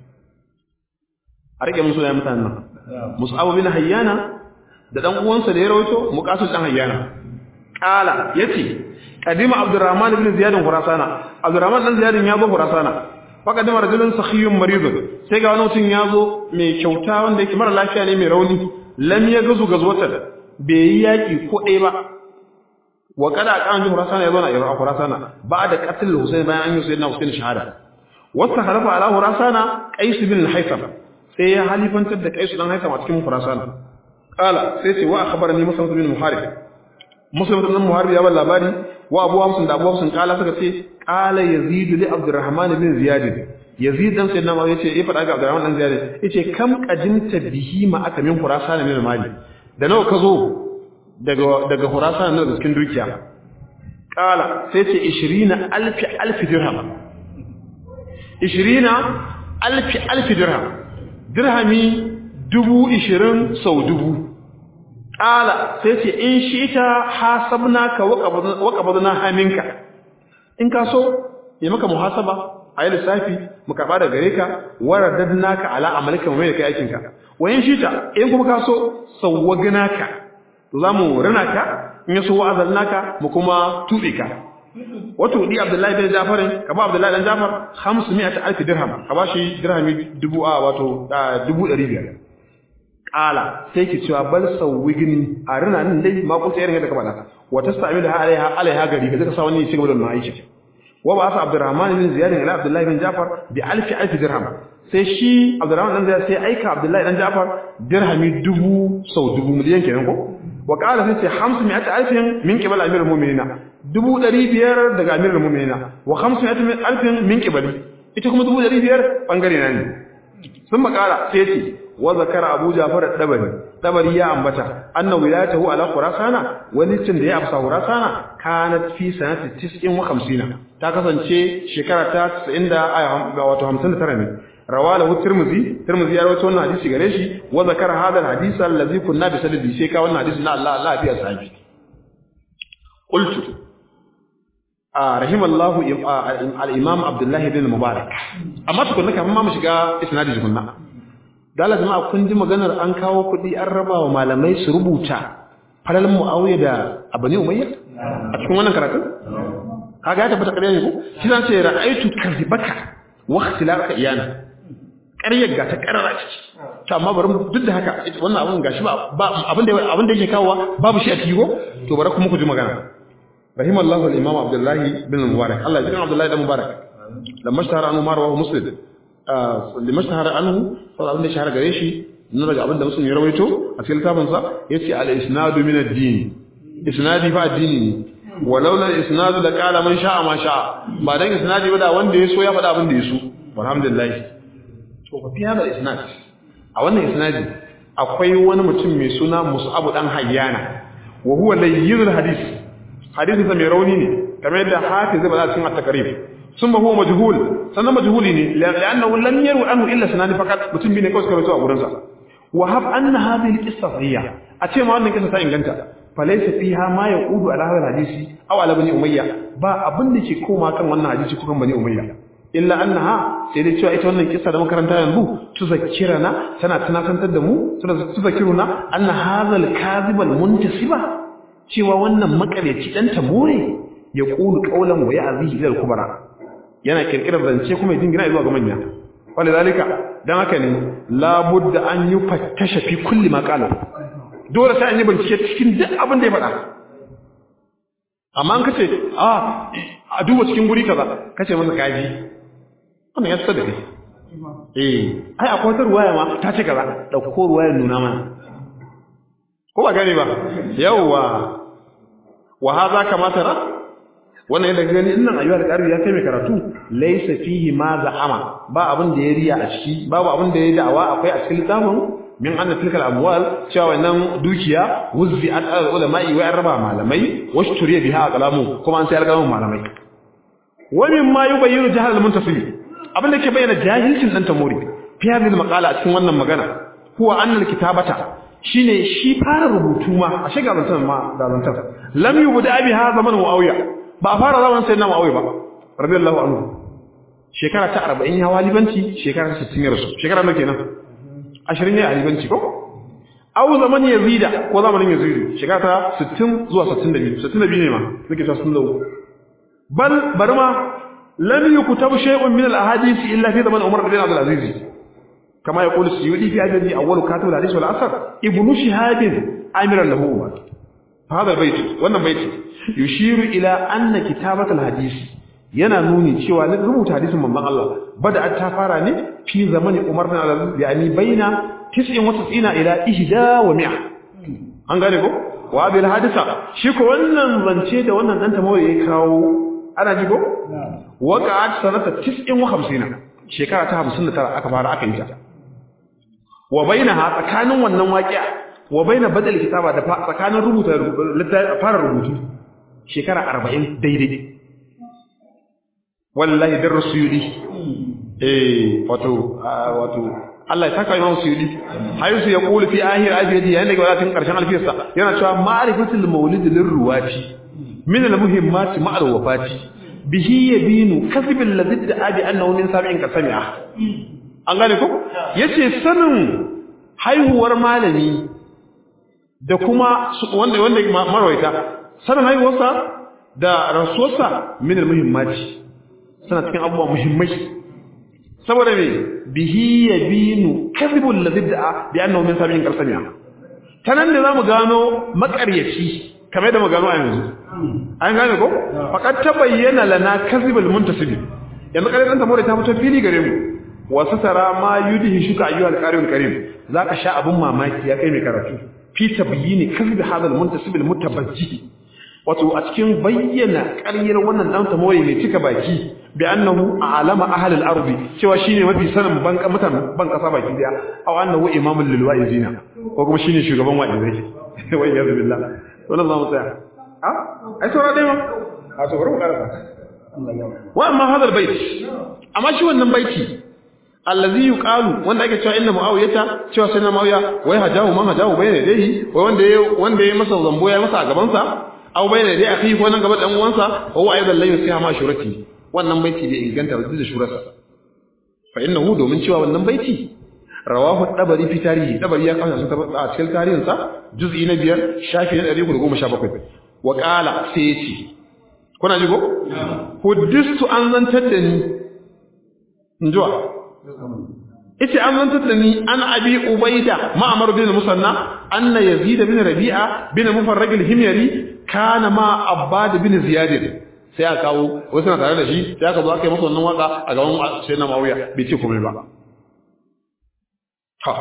a rike mun sunayen mutanen nan mus'ab bin hayyana da dan uwansa da ya rawaito muqatil dan hayyana kala yace kadima abdurrahman ibn ziyad khurasana abdurrahman dan ziyad ya zo khurasana faqad marjulun sakhiyun maridun sai ga wani mutum ya zo mai kyauta wanda yake mara lafiya ne mai rauni lam ya gazu gazwatan bai yi yaki ko ɗaya ba wa kada kan ji Khurasan ya zo na Iraq Khurasan ba da qatl Husayn bayan an yi Sayyidina Husayn shahada wasta khalafa ala Khurasan Qais bin al-Haytham sai ya halifantar da Qais dan Haytham a cikin Khurasan qala sai ce wa akhbarani Muslim bin Muharib Muslim bin Muharib ya ba labari wa Abu Hamsin da Abu Hamsin kala suka ce qala Yazid li Abdurrahman bin Ziyad Yazid dan Sayyidina Muhammad yace ya faɗa ga Abdurrahman dan Ziyad yace kam qadimta bihi ma aka min Khurasan min mali da nawa ka zo daga daga Khurasan na cikin dukiya kala sai ce 20 alfi alfi dirham 20 alfi alfi dirham dirhami dubu 20 sau dubu kala sai ce in shi ta hasabnaka wa qabadna haminka in ka so yi maka muhasaba a yi lissafi mu karɓa da gare ka warar naka ala amalika mai da kai aikinka wayan shi ta in kuma ka so sawwagna ka to za mu rana ka in ya so wa'azar naka mu kuma tuɓe ka wato di abdullahi bin jafar ka ba abdullahi dan jafar 500 alf dirham ka ba shi dirhami dubu a wato dubu ɗari biyar ƙala sai ki cewa bal sawwigni a rana nan dai ma kusa irin yadda ka faɗa wa tastamilu alaiha alaiha gari ka zaka sa wani ya ci gaba da wannan aiki wa ba sa abdurrahman bin ziyad ila abdullahi bin jafar bi alfi alfi dirham sai shi abdurrahman dan ziyad sai aika abdullahi dan jafar dirhami dubu sau dubu miliyan kenan ko wa qala sai ce 500 alfin min qibal amirul mu'minina dubu ɗari biyar daga amirul mu'minina wa 500 alfin min qibali ita kuma dubu ɗari biyar bangare na ne sun makara sai ce wa zakara abu jafar dabari dabari ya ambata anna wilayatahu ala khurasana wani cin da ya afsa khurasana kanat fi sanati 59 ta kasance shekara ta 90 da wato 59 ne rawalahu tirmidhi tirmidhi ya rawaito wannan hadisi gare shi wa zakara hadha alhadith allazi kunna bi sanadi sai ka wannan hadisi na Allah Allah ya sahibi qultu a rahimallahu al-imam abdullah ibn mubarak amma tukunna kafin ma mu shiga isnadi tukunna dala jama'a kun ji maganar an kawo kuɗi an raba wa malamai su rubuta falalin mu'awiya da abani umayya a cikin wannan karatun kaga ya tabbata ƙarya ne ko shi zan ce ra'aitu kadhibaka wa ikhtilafaka iyana ƙaryar ga ta ƙarara ciki to amma bari duk da haka wannan abin gashi ba abin da abin da yake kawowa babu shi a ciki ko to bari kuma ku ji magana rahimallahu al-imam abdullahi bin mubarak Allah ya ji abdullahi bin mubarak lamma shahara anhu marwa muslim lamma shahara anhu saboda abin da shahara gare shi na daga abin da muslim ya rawaito a cikin littafin sa yace al-isnadu min ad-din isnadi fa addini ne walau la isnadu da qala man sha'a ma sha'a ba dan isnadi ba da wanda ya so ya faɗa abin da ya so alhamdulillah to fa fi hada isnad a wannan isnadi akwai wani mutum mai suna Mus'ab dan Hayyana wa huwa layyinul hadith hadisi sa mai rauni ne kamar yadda hafiz zai bada cikin at-takrib sun ba huwa majhul sannan majhuli ne la'annahu lam yaru anhu illa sanani fakat mutum bi ne kawai suka rawaito a gurin sa wa hab anna hadhihi al-qissa sahiha a ce ma wannan kissa ta inganta falaysa fiha ma yaqudu ala hadha al-hadisi aw ala bani umayya ba abin da ke koma kan wannan hadisi ko kan bani umayya illa annaha sai dai cewa ita wannan kissa da makaranta yanzu tuzakkirana tana tunatantar da mu tuzakkiruna anna hadha al-kadhib al-muntasiba cewa wannan makareci dan tamore ya qulu qawlan wa ya'zihi ila al-kubara yana kirkirar zance kuma ya dingina zuwa ga manya wanda zalika dan haka ne la budda an yufattasha fi kulli ma qala dole sai an yi bincike cikin duk abin da ya faɗa amma an kace a a duba cikin guri kaza kace masa kaji wannan ya tsada da kai eh ai akwai wata ruwaya ma ta ce kaza dauko ruwayar nuna mana ko ba gane ba yawwa wa hadha kama tara wannan yadda gani innan ayyuka da ƙarfi ya kai mai karatu laysa fihi ma za'ama ba abin da ya riya a ciki babu abin da ya da'awa akwai a cikin littafin min anna tilkal amwal cewa wannan dukiya wuzzi an al ulama'i wa arba malamai washturiya biha aqlamu kuma an sai alƙalamin malamai wa min ma yubayyinu jahal al muntasib abin da ke bayyana jahilcin dan tamori fi hadhihi al maqala a cikin wannan magana huwa anna al kitabata shine shi fara rubutu ma a shiga zantan ma da zantan lam yubda biha zaman muawiya ba a fara zaman sayyidina muawiya ba radiyallahu anhu shekara ta 40 ya walibanci shekara ta 60 ya rasu shekara nawa kenan 20 ne a walibanci ko au zaman yazida ko zamanin yazidu shekara ta 60 zuwa 62 62 ne ma nake ta 63 bal bari ma lam yuktab shay'un min al-ahadith illa fi zaman Umar bin Abdul Aziz kama yaqulu Suyuti fi hadhihi awwal katib al-hadith wal asr ibn Shihab amiran lahu هذا البيت wannan baiti yushiru ila anna kitabat al-hadith yana nuni cewa na rubuta hadisin manzon Allah bada ta fara ne fi zamani Umar bin Abdul Aziz yani baina 99 ila 100 an gane ko wa bil hadisa shi ko wannan zance da wannan dan tamawa ya kawo ana ji ko waqa'at sanata 59 shekara ta 59 aka fara aka yi ta wa bainaha tsakanin wannan waqi'a wa baina badal kitaba da tsakanin rubuta fara rubutu shekara 40 daidai wallahi dar rasuli eh wato wato Allah ya saka Imam Suyudi hayusu ya kulu fi ahir abiyadi yayin da ga wadatin karshen alfiyarsa yana cewa ma'rifatul maulid lirruwati min almuhimmat ma'al wafati bihi yabinu kasb alladhi da'a annahu min sab'in kasami'a an gane ko yace sanin haihuwar malami da kuma wanda wanda marwaita sanin haihuwarsa da rasuwarsa min almuhimmat sana cikin abubuwa muhimmai saboda me bihi yabinu kadhibul ladhi da'a bi annahu min sabiin qarsamiya tanan da zamu gano makaryaci kamar da mu gano a yanzu an gane ko faqad tabayyana lana kadhibul muntasib yanzu kare dan tamore ta fito fili gare mu wa satara ma yudhi shuka ayyuhal qarimul karim zaka sha abun mamaki ya kai mai karatu fi tabyini kadhib hadal muntasib al mutabajjih wato a cikin bayyana ƙaryar wannan dan tamore mai cika baki bi annahu alama ahli al-ardi cewa shine mafi sanin ban mutan ban kasa baki daya aw annahu imamul lil wa'izina ko kuma shine shugaban wa'izai wai ya billah wannan zamu tsaya ha ai saura dai ma a to bari mu karasa wa amma hada al-bait amma shi wannan baiti allazi yuqalu wanda ake cewa inna muawiyata cewa sai na muawiya wai hajahu man hajahu bayna dai wai wanda ya wanda ya masa zambo ya masa a gaban sa aw bayna dai akhi ko nan gaba dan uwansa wa huwa aidan lan yusiha ma shurati wannan baiti bai inganta ba da shurarsa fa innahu domin cewa wannan baiti rawahu dabari fi tarihi dabari ya kawo sun tabbata a cikin tarihin sa juz'i na biyar shafi na 117 wa qala sai yace kuna ji ko huddistu an zantar da ni injuwa ita an zantar da ni an abi ubaida ma'amar bin musanna anna yazid bin rabi'a bin mufarrag al-himyari kana ma abbad bin ziyad sai aka kawo wasu na tare da shi sai aka zo aka yi masa wannan waka a gaban sai na mawiya bai ce komai ba ha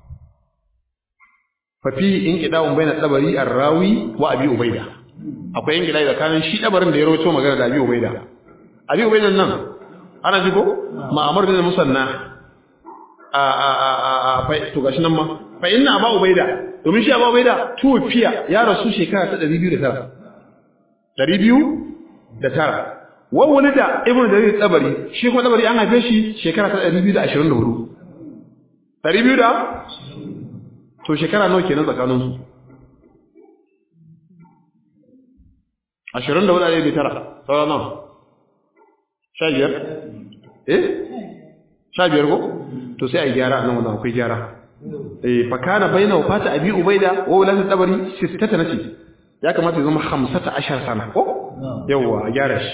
fa fi inqida'un bayna tabari ar-rawi wa abi ubaida akwai inqida'i tsakanin shi dabarin da ya rawaito magana da abi ubaida abi ubaida nan ana ji ko ma'amar bin musanna a a a a to gashi nan ma fa inna aba ubaida domin shi aba ubaida tufiya ya rasu shekara ta 209 209 wa wulida ibnu jarir tabari shi kuma tabari an haife shi shekara ta 224 200 da to shekara nawa kenan tsakanin su 20 da wadda ne tara sauran nawa 15 eh 15 ko to sai a gyara nan wannan akwai gyara eh fa kana baina wafata abi ubaida wa ulati tabari sittata nace ya kamata ya zama 15 sana ko yawa a gyara shi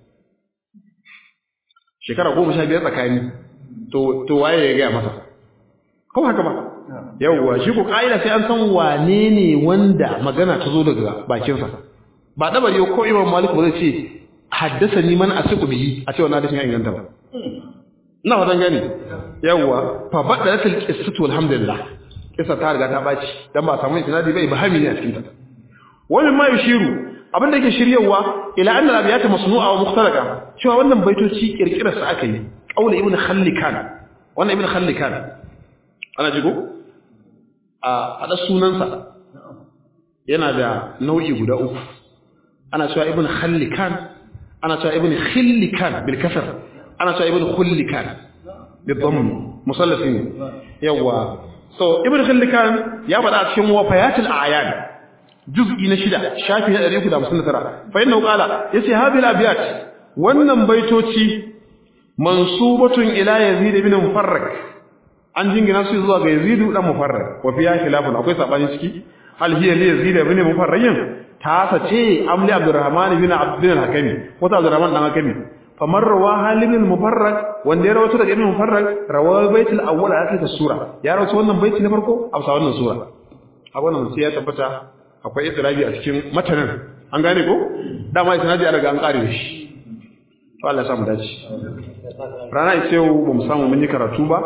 shekara 15 tsakani to to waye ya ga masa ko haka ba yawa shi ko kaida sai an san wane ne wanda magana ta zo daga bakin sa ba dabari ko imam malik ba zai ce haddasa ni man asiku bihi a ce wannan hadisin ya inganta ba ina wadan gani yawa fa badalat alqissatu alhamdulillah kisa ta riga ta baci dan ba samu isnadi bai bahami ne a cikin ta wani ma yushiru abin da yake shiryawa ila anna al-abiyat masnu'a wa mukhtalaka cewa wannan baitoci kirkirar sa aka yi qaul ibn khallikan wannan ibn khallikan ana jigo a hada sunan sa yana da nau'i guda uku ana cewa ibn khallikan ana cewa ibn khillikan bil kasr ana cewa ibn khullikan بالضم مثلثين يوا so ibn khillikan ya bada a cikin wafayatul a'yan juz'i na shida shafi na 359 fa inna qala yace hadhihi al-abyat wannan baitoci mansubatun ila yazid ibn mufarrak an jingina su zuwa ga yazid dan mufarrak wa fiya khilafun akwai sabani ciki hal hiya li yazid ibn mufarrak ta sace amli abdurrahman ibn abd al-hakimi ko ta abdurrahman dan hakimi famar rawa halibin mufarrag wanda ya rawato daga ibn mufarrag rawa baitul awwal a cikin sura ya rawato wannan baiti na farko a bisa wannan sura a wannan sai ya tabbata akwai idrabi a cikin matanan an gane ko dama isnadi an riga an kare shi to Allah ya samu dace rana ita yau ba mu samu mun yi karatu ba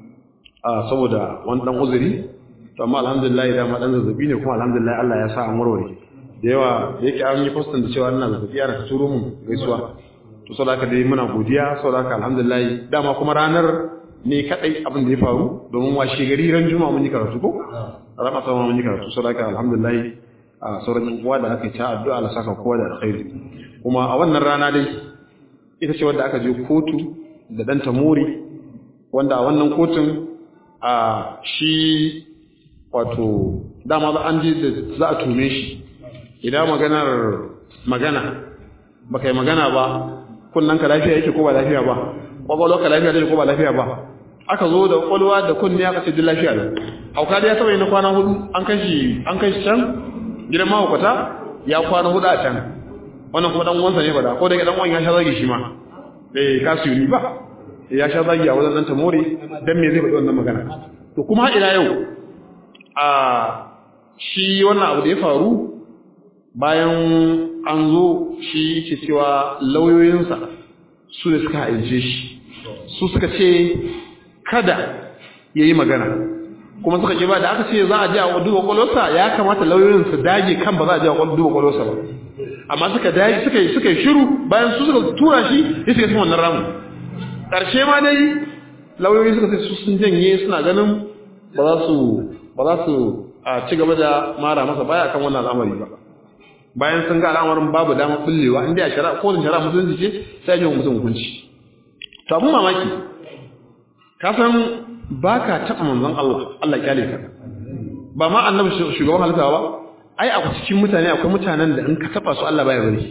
a saboda wani dan uzuri to amma alhamdulillah da ma dan zazzabi ne kuma alhamdulillah Allah ya sa an warware da yawa da yake an yi postin da cewa ina zazzabi ana turo mun gaisuwa to saboda haka dai muna godiya saboda haka alhamdulillah dama kuma ranar ne kadai abin da ya faru domin washe gari ran juma'a mun yi karatu ko rana sama mun yi karatu saboda haka alhamdulillah a sauran uwa da aka yi ta addu'a Allah saka kowa da alkhairi kuma a wannan rana dai ita ce wanda aka je kotu da dan tamori wanda a wannan kotun a shi wato dama za an je da za a tume shi idan maganar magana baka yi magana ba kunnan ka lafiya yake ko ba lafiya ba kwakwalwa ka lafiya yake ko ba lafiya ba aka zo da kwakwalwa da kunni aka ce duk lafiya ne hauka da ya saba na kwana hudu an kashi an kashi can gidan mahaukata ya kwana hudu a can wannan kuma dan uwansa ne ba da ko da dan uwan ya sha zagi shi ma bai kasu ni ba ya sha zagi a wajen dan tamore dan me zai faɗi wannan magana to kuma ila yau a shi wannan abu da ya faru bayan an zo shi ke cewa lauyoyinsa su ne suka haince shi su suka ce kada ya yi magana kuma suka ce ba da aka ce za a ji a duba kwalwarsa ya kamata lauyoyin su dage kan ba za a ji a duba kwalwarsa ba amma suka dage suka yi suka yi shiru bayan su suka tura shi ya shiga cikin wannan ramu ƙarshe ma dai lauyoyi suka ce su sun janye suna ganin ba za su ba za su a ci gaba da mara masa baya kan wannan al'amari ba bayan sun ga al'amarin babu damar bullewa inda ya shari'a ko shari'a musulunci ce sai ya mutum hukunci to abun mamaki ka san ba ka taɓa manzon Allah Allah kyale ka ba ma annabi shugaban halitta ba ai a cikin mutane akwai mutanen da in ka taɓa su Allah baya bari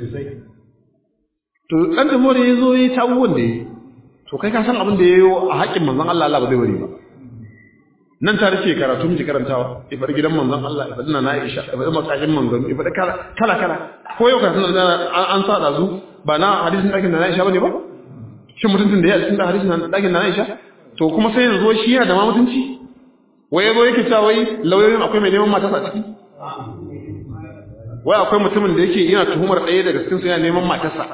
to dan da more yazo yi ta abubuwan da yi to kai ka san abin da yayo a haƙƙin manzon Allah Allah ba zai bari ba nan ta rike karatu miki karantawa ibar gidan manzon Allah ibar na Aisha ibar makashin manzon ibar kala kala kala ko yau karatun da an sa da zu ba na hadisin dakin na Aisha bane ba shin mutuntun da ya cikin hadisin dakin na Aisha to kuma sai yanzu shi yana da ma mutunci wai yazo yake cewa wai lauyoyin akwai mai neman matarsa a ciki wai akwai mutumin da yake yana tuhumar ɗaya daga cikin su yana neman matarsa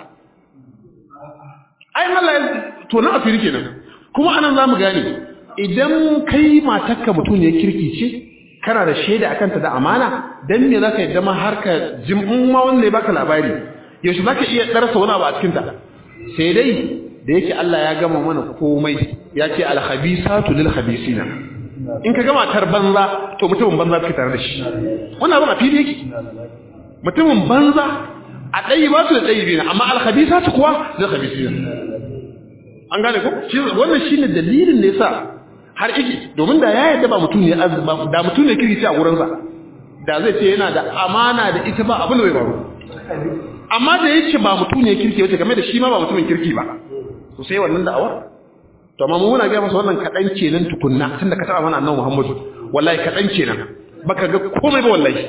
ai Allah ya to na asiri kenan kuma anan zamu gane idan kai matarka mutum ne kirki ce kana da shaida akan ta da amana dan me zaka yadda ma har ka jimin ma wanda ya baka labari yaushe zaka iya darasa wani abu a cikin ta sai dai da yake Allah ya gama mana komai ya ce al khabisatu lil khabisina in ka gama tar banza to mutumin banza kake tare da shi wannan abin a fili yake mutumin banza a ɗayi ba su da ɗayi biyu amma al khabisatu kuwa lil khabisina an gane ko wannan shine dalilin da yasa har iki domin da ya yadda ba mutum ne da mutum ne kirki a gurinsa da zai ce yana da amana da ita ba abin da bai faru amma da yake ba mutum ne kirki wace game da shi ma ba mutumin kirki ba to sai wannan da'awar to amma muna ga masa wannan kadan kenan tukunna tunda ka taba mana annabi Muhammadu wallahi kadan kenan baka ga komai ba wallahi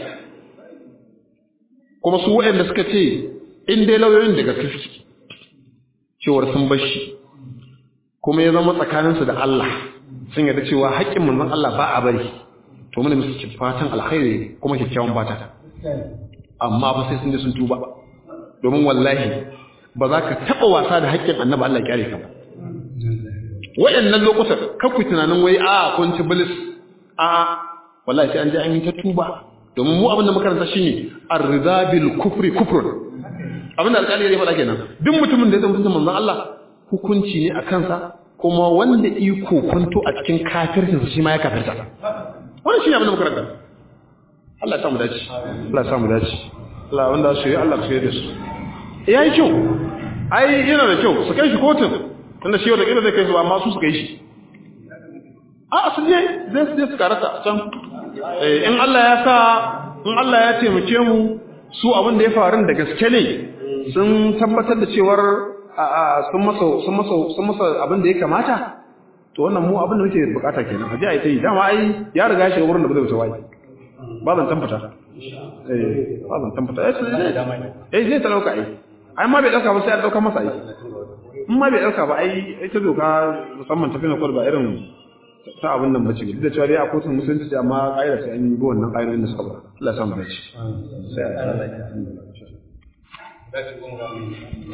kuma su waɗanda suka ce in dai lauyoyin da gaske suke cewar sun bar shi kuma ya zama tsakaninsu da Allah sun yarda cewa haƙƙin manzon Allah ba a bari to muna musu fatan alkhairi kuma kyakkyawan fata amma ba sai sun je sun tuba domin wallahi ba za ka taɓa wasa da haƙƙin annabi Allah ya kyare ka ba waɗannan lokutan kakku tunanin wai a kun ci bilis a wallahi sai an je an yi ta tuba domin mu abin da makaranta shine ar-ridha bil kufri kufrun abin da alƙali ya faɗa kenan duk mutumin da ya zama mutum manzon Allah hukunci ne a kansa kuma wanda iko kwanto a cikin kafircinsa shi ma ya kafirta wannan shi ne abin da makaranta Allah ya samu dace Allah ya samu dace Allah wanda su yi Allah su yi da su ya yi kyau ai yana da kyau su kai shi kotun tunda shi wata ƙila zai kai su amma su su kai shi a su je zai su je su karata a can in Allah ya sa in Allah ya taimake mu su abin da ya faru da gaske ne sun tabbatar da cewar sun masa sun masa sun masa abin da ya kamata to wannan mu abin da muke bukata kenan aje ai tai dama ai ya riga ya shiga wurin da ba zai wuce wai ba zan tambata eh ba zan tambata eh eh zai talauka ai ai ma bai dauka ba sai a dauka masa ai in ma bai dauka ba ai ita doka musamman tafi na kwal ba irin ta abin nan bace duk da cewa dai a kotun musulunci amma ƙa'ida sai an yi bi wannan ƙa'idodin da suka ba Allah ya samu dace sai a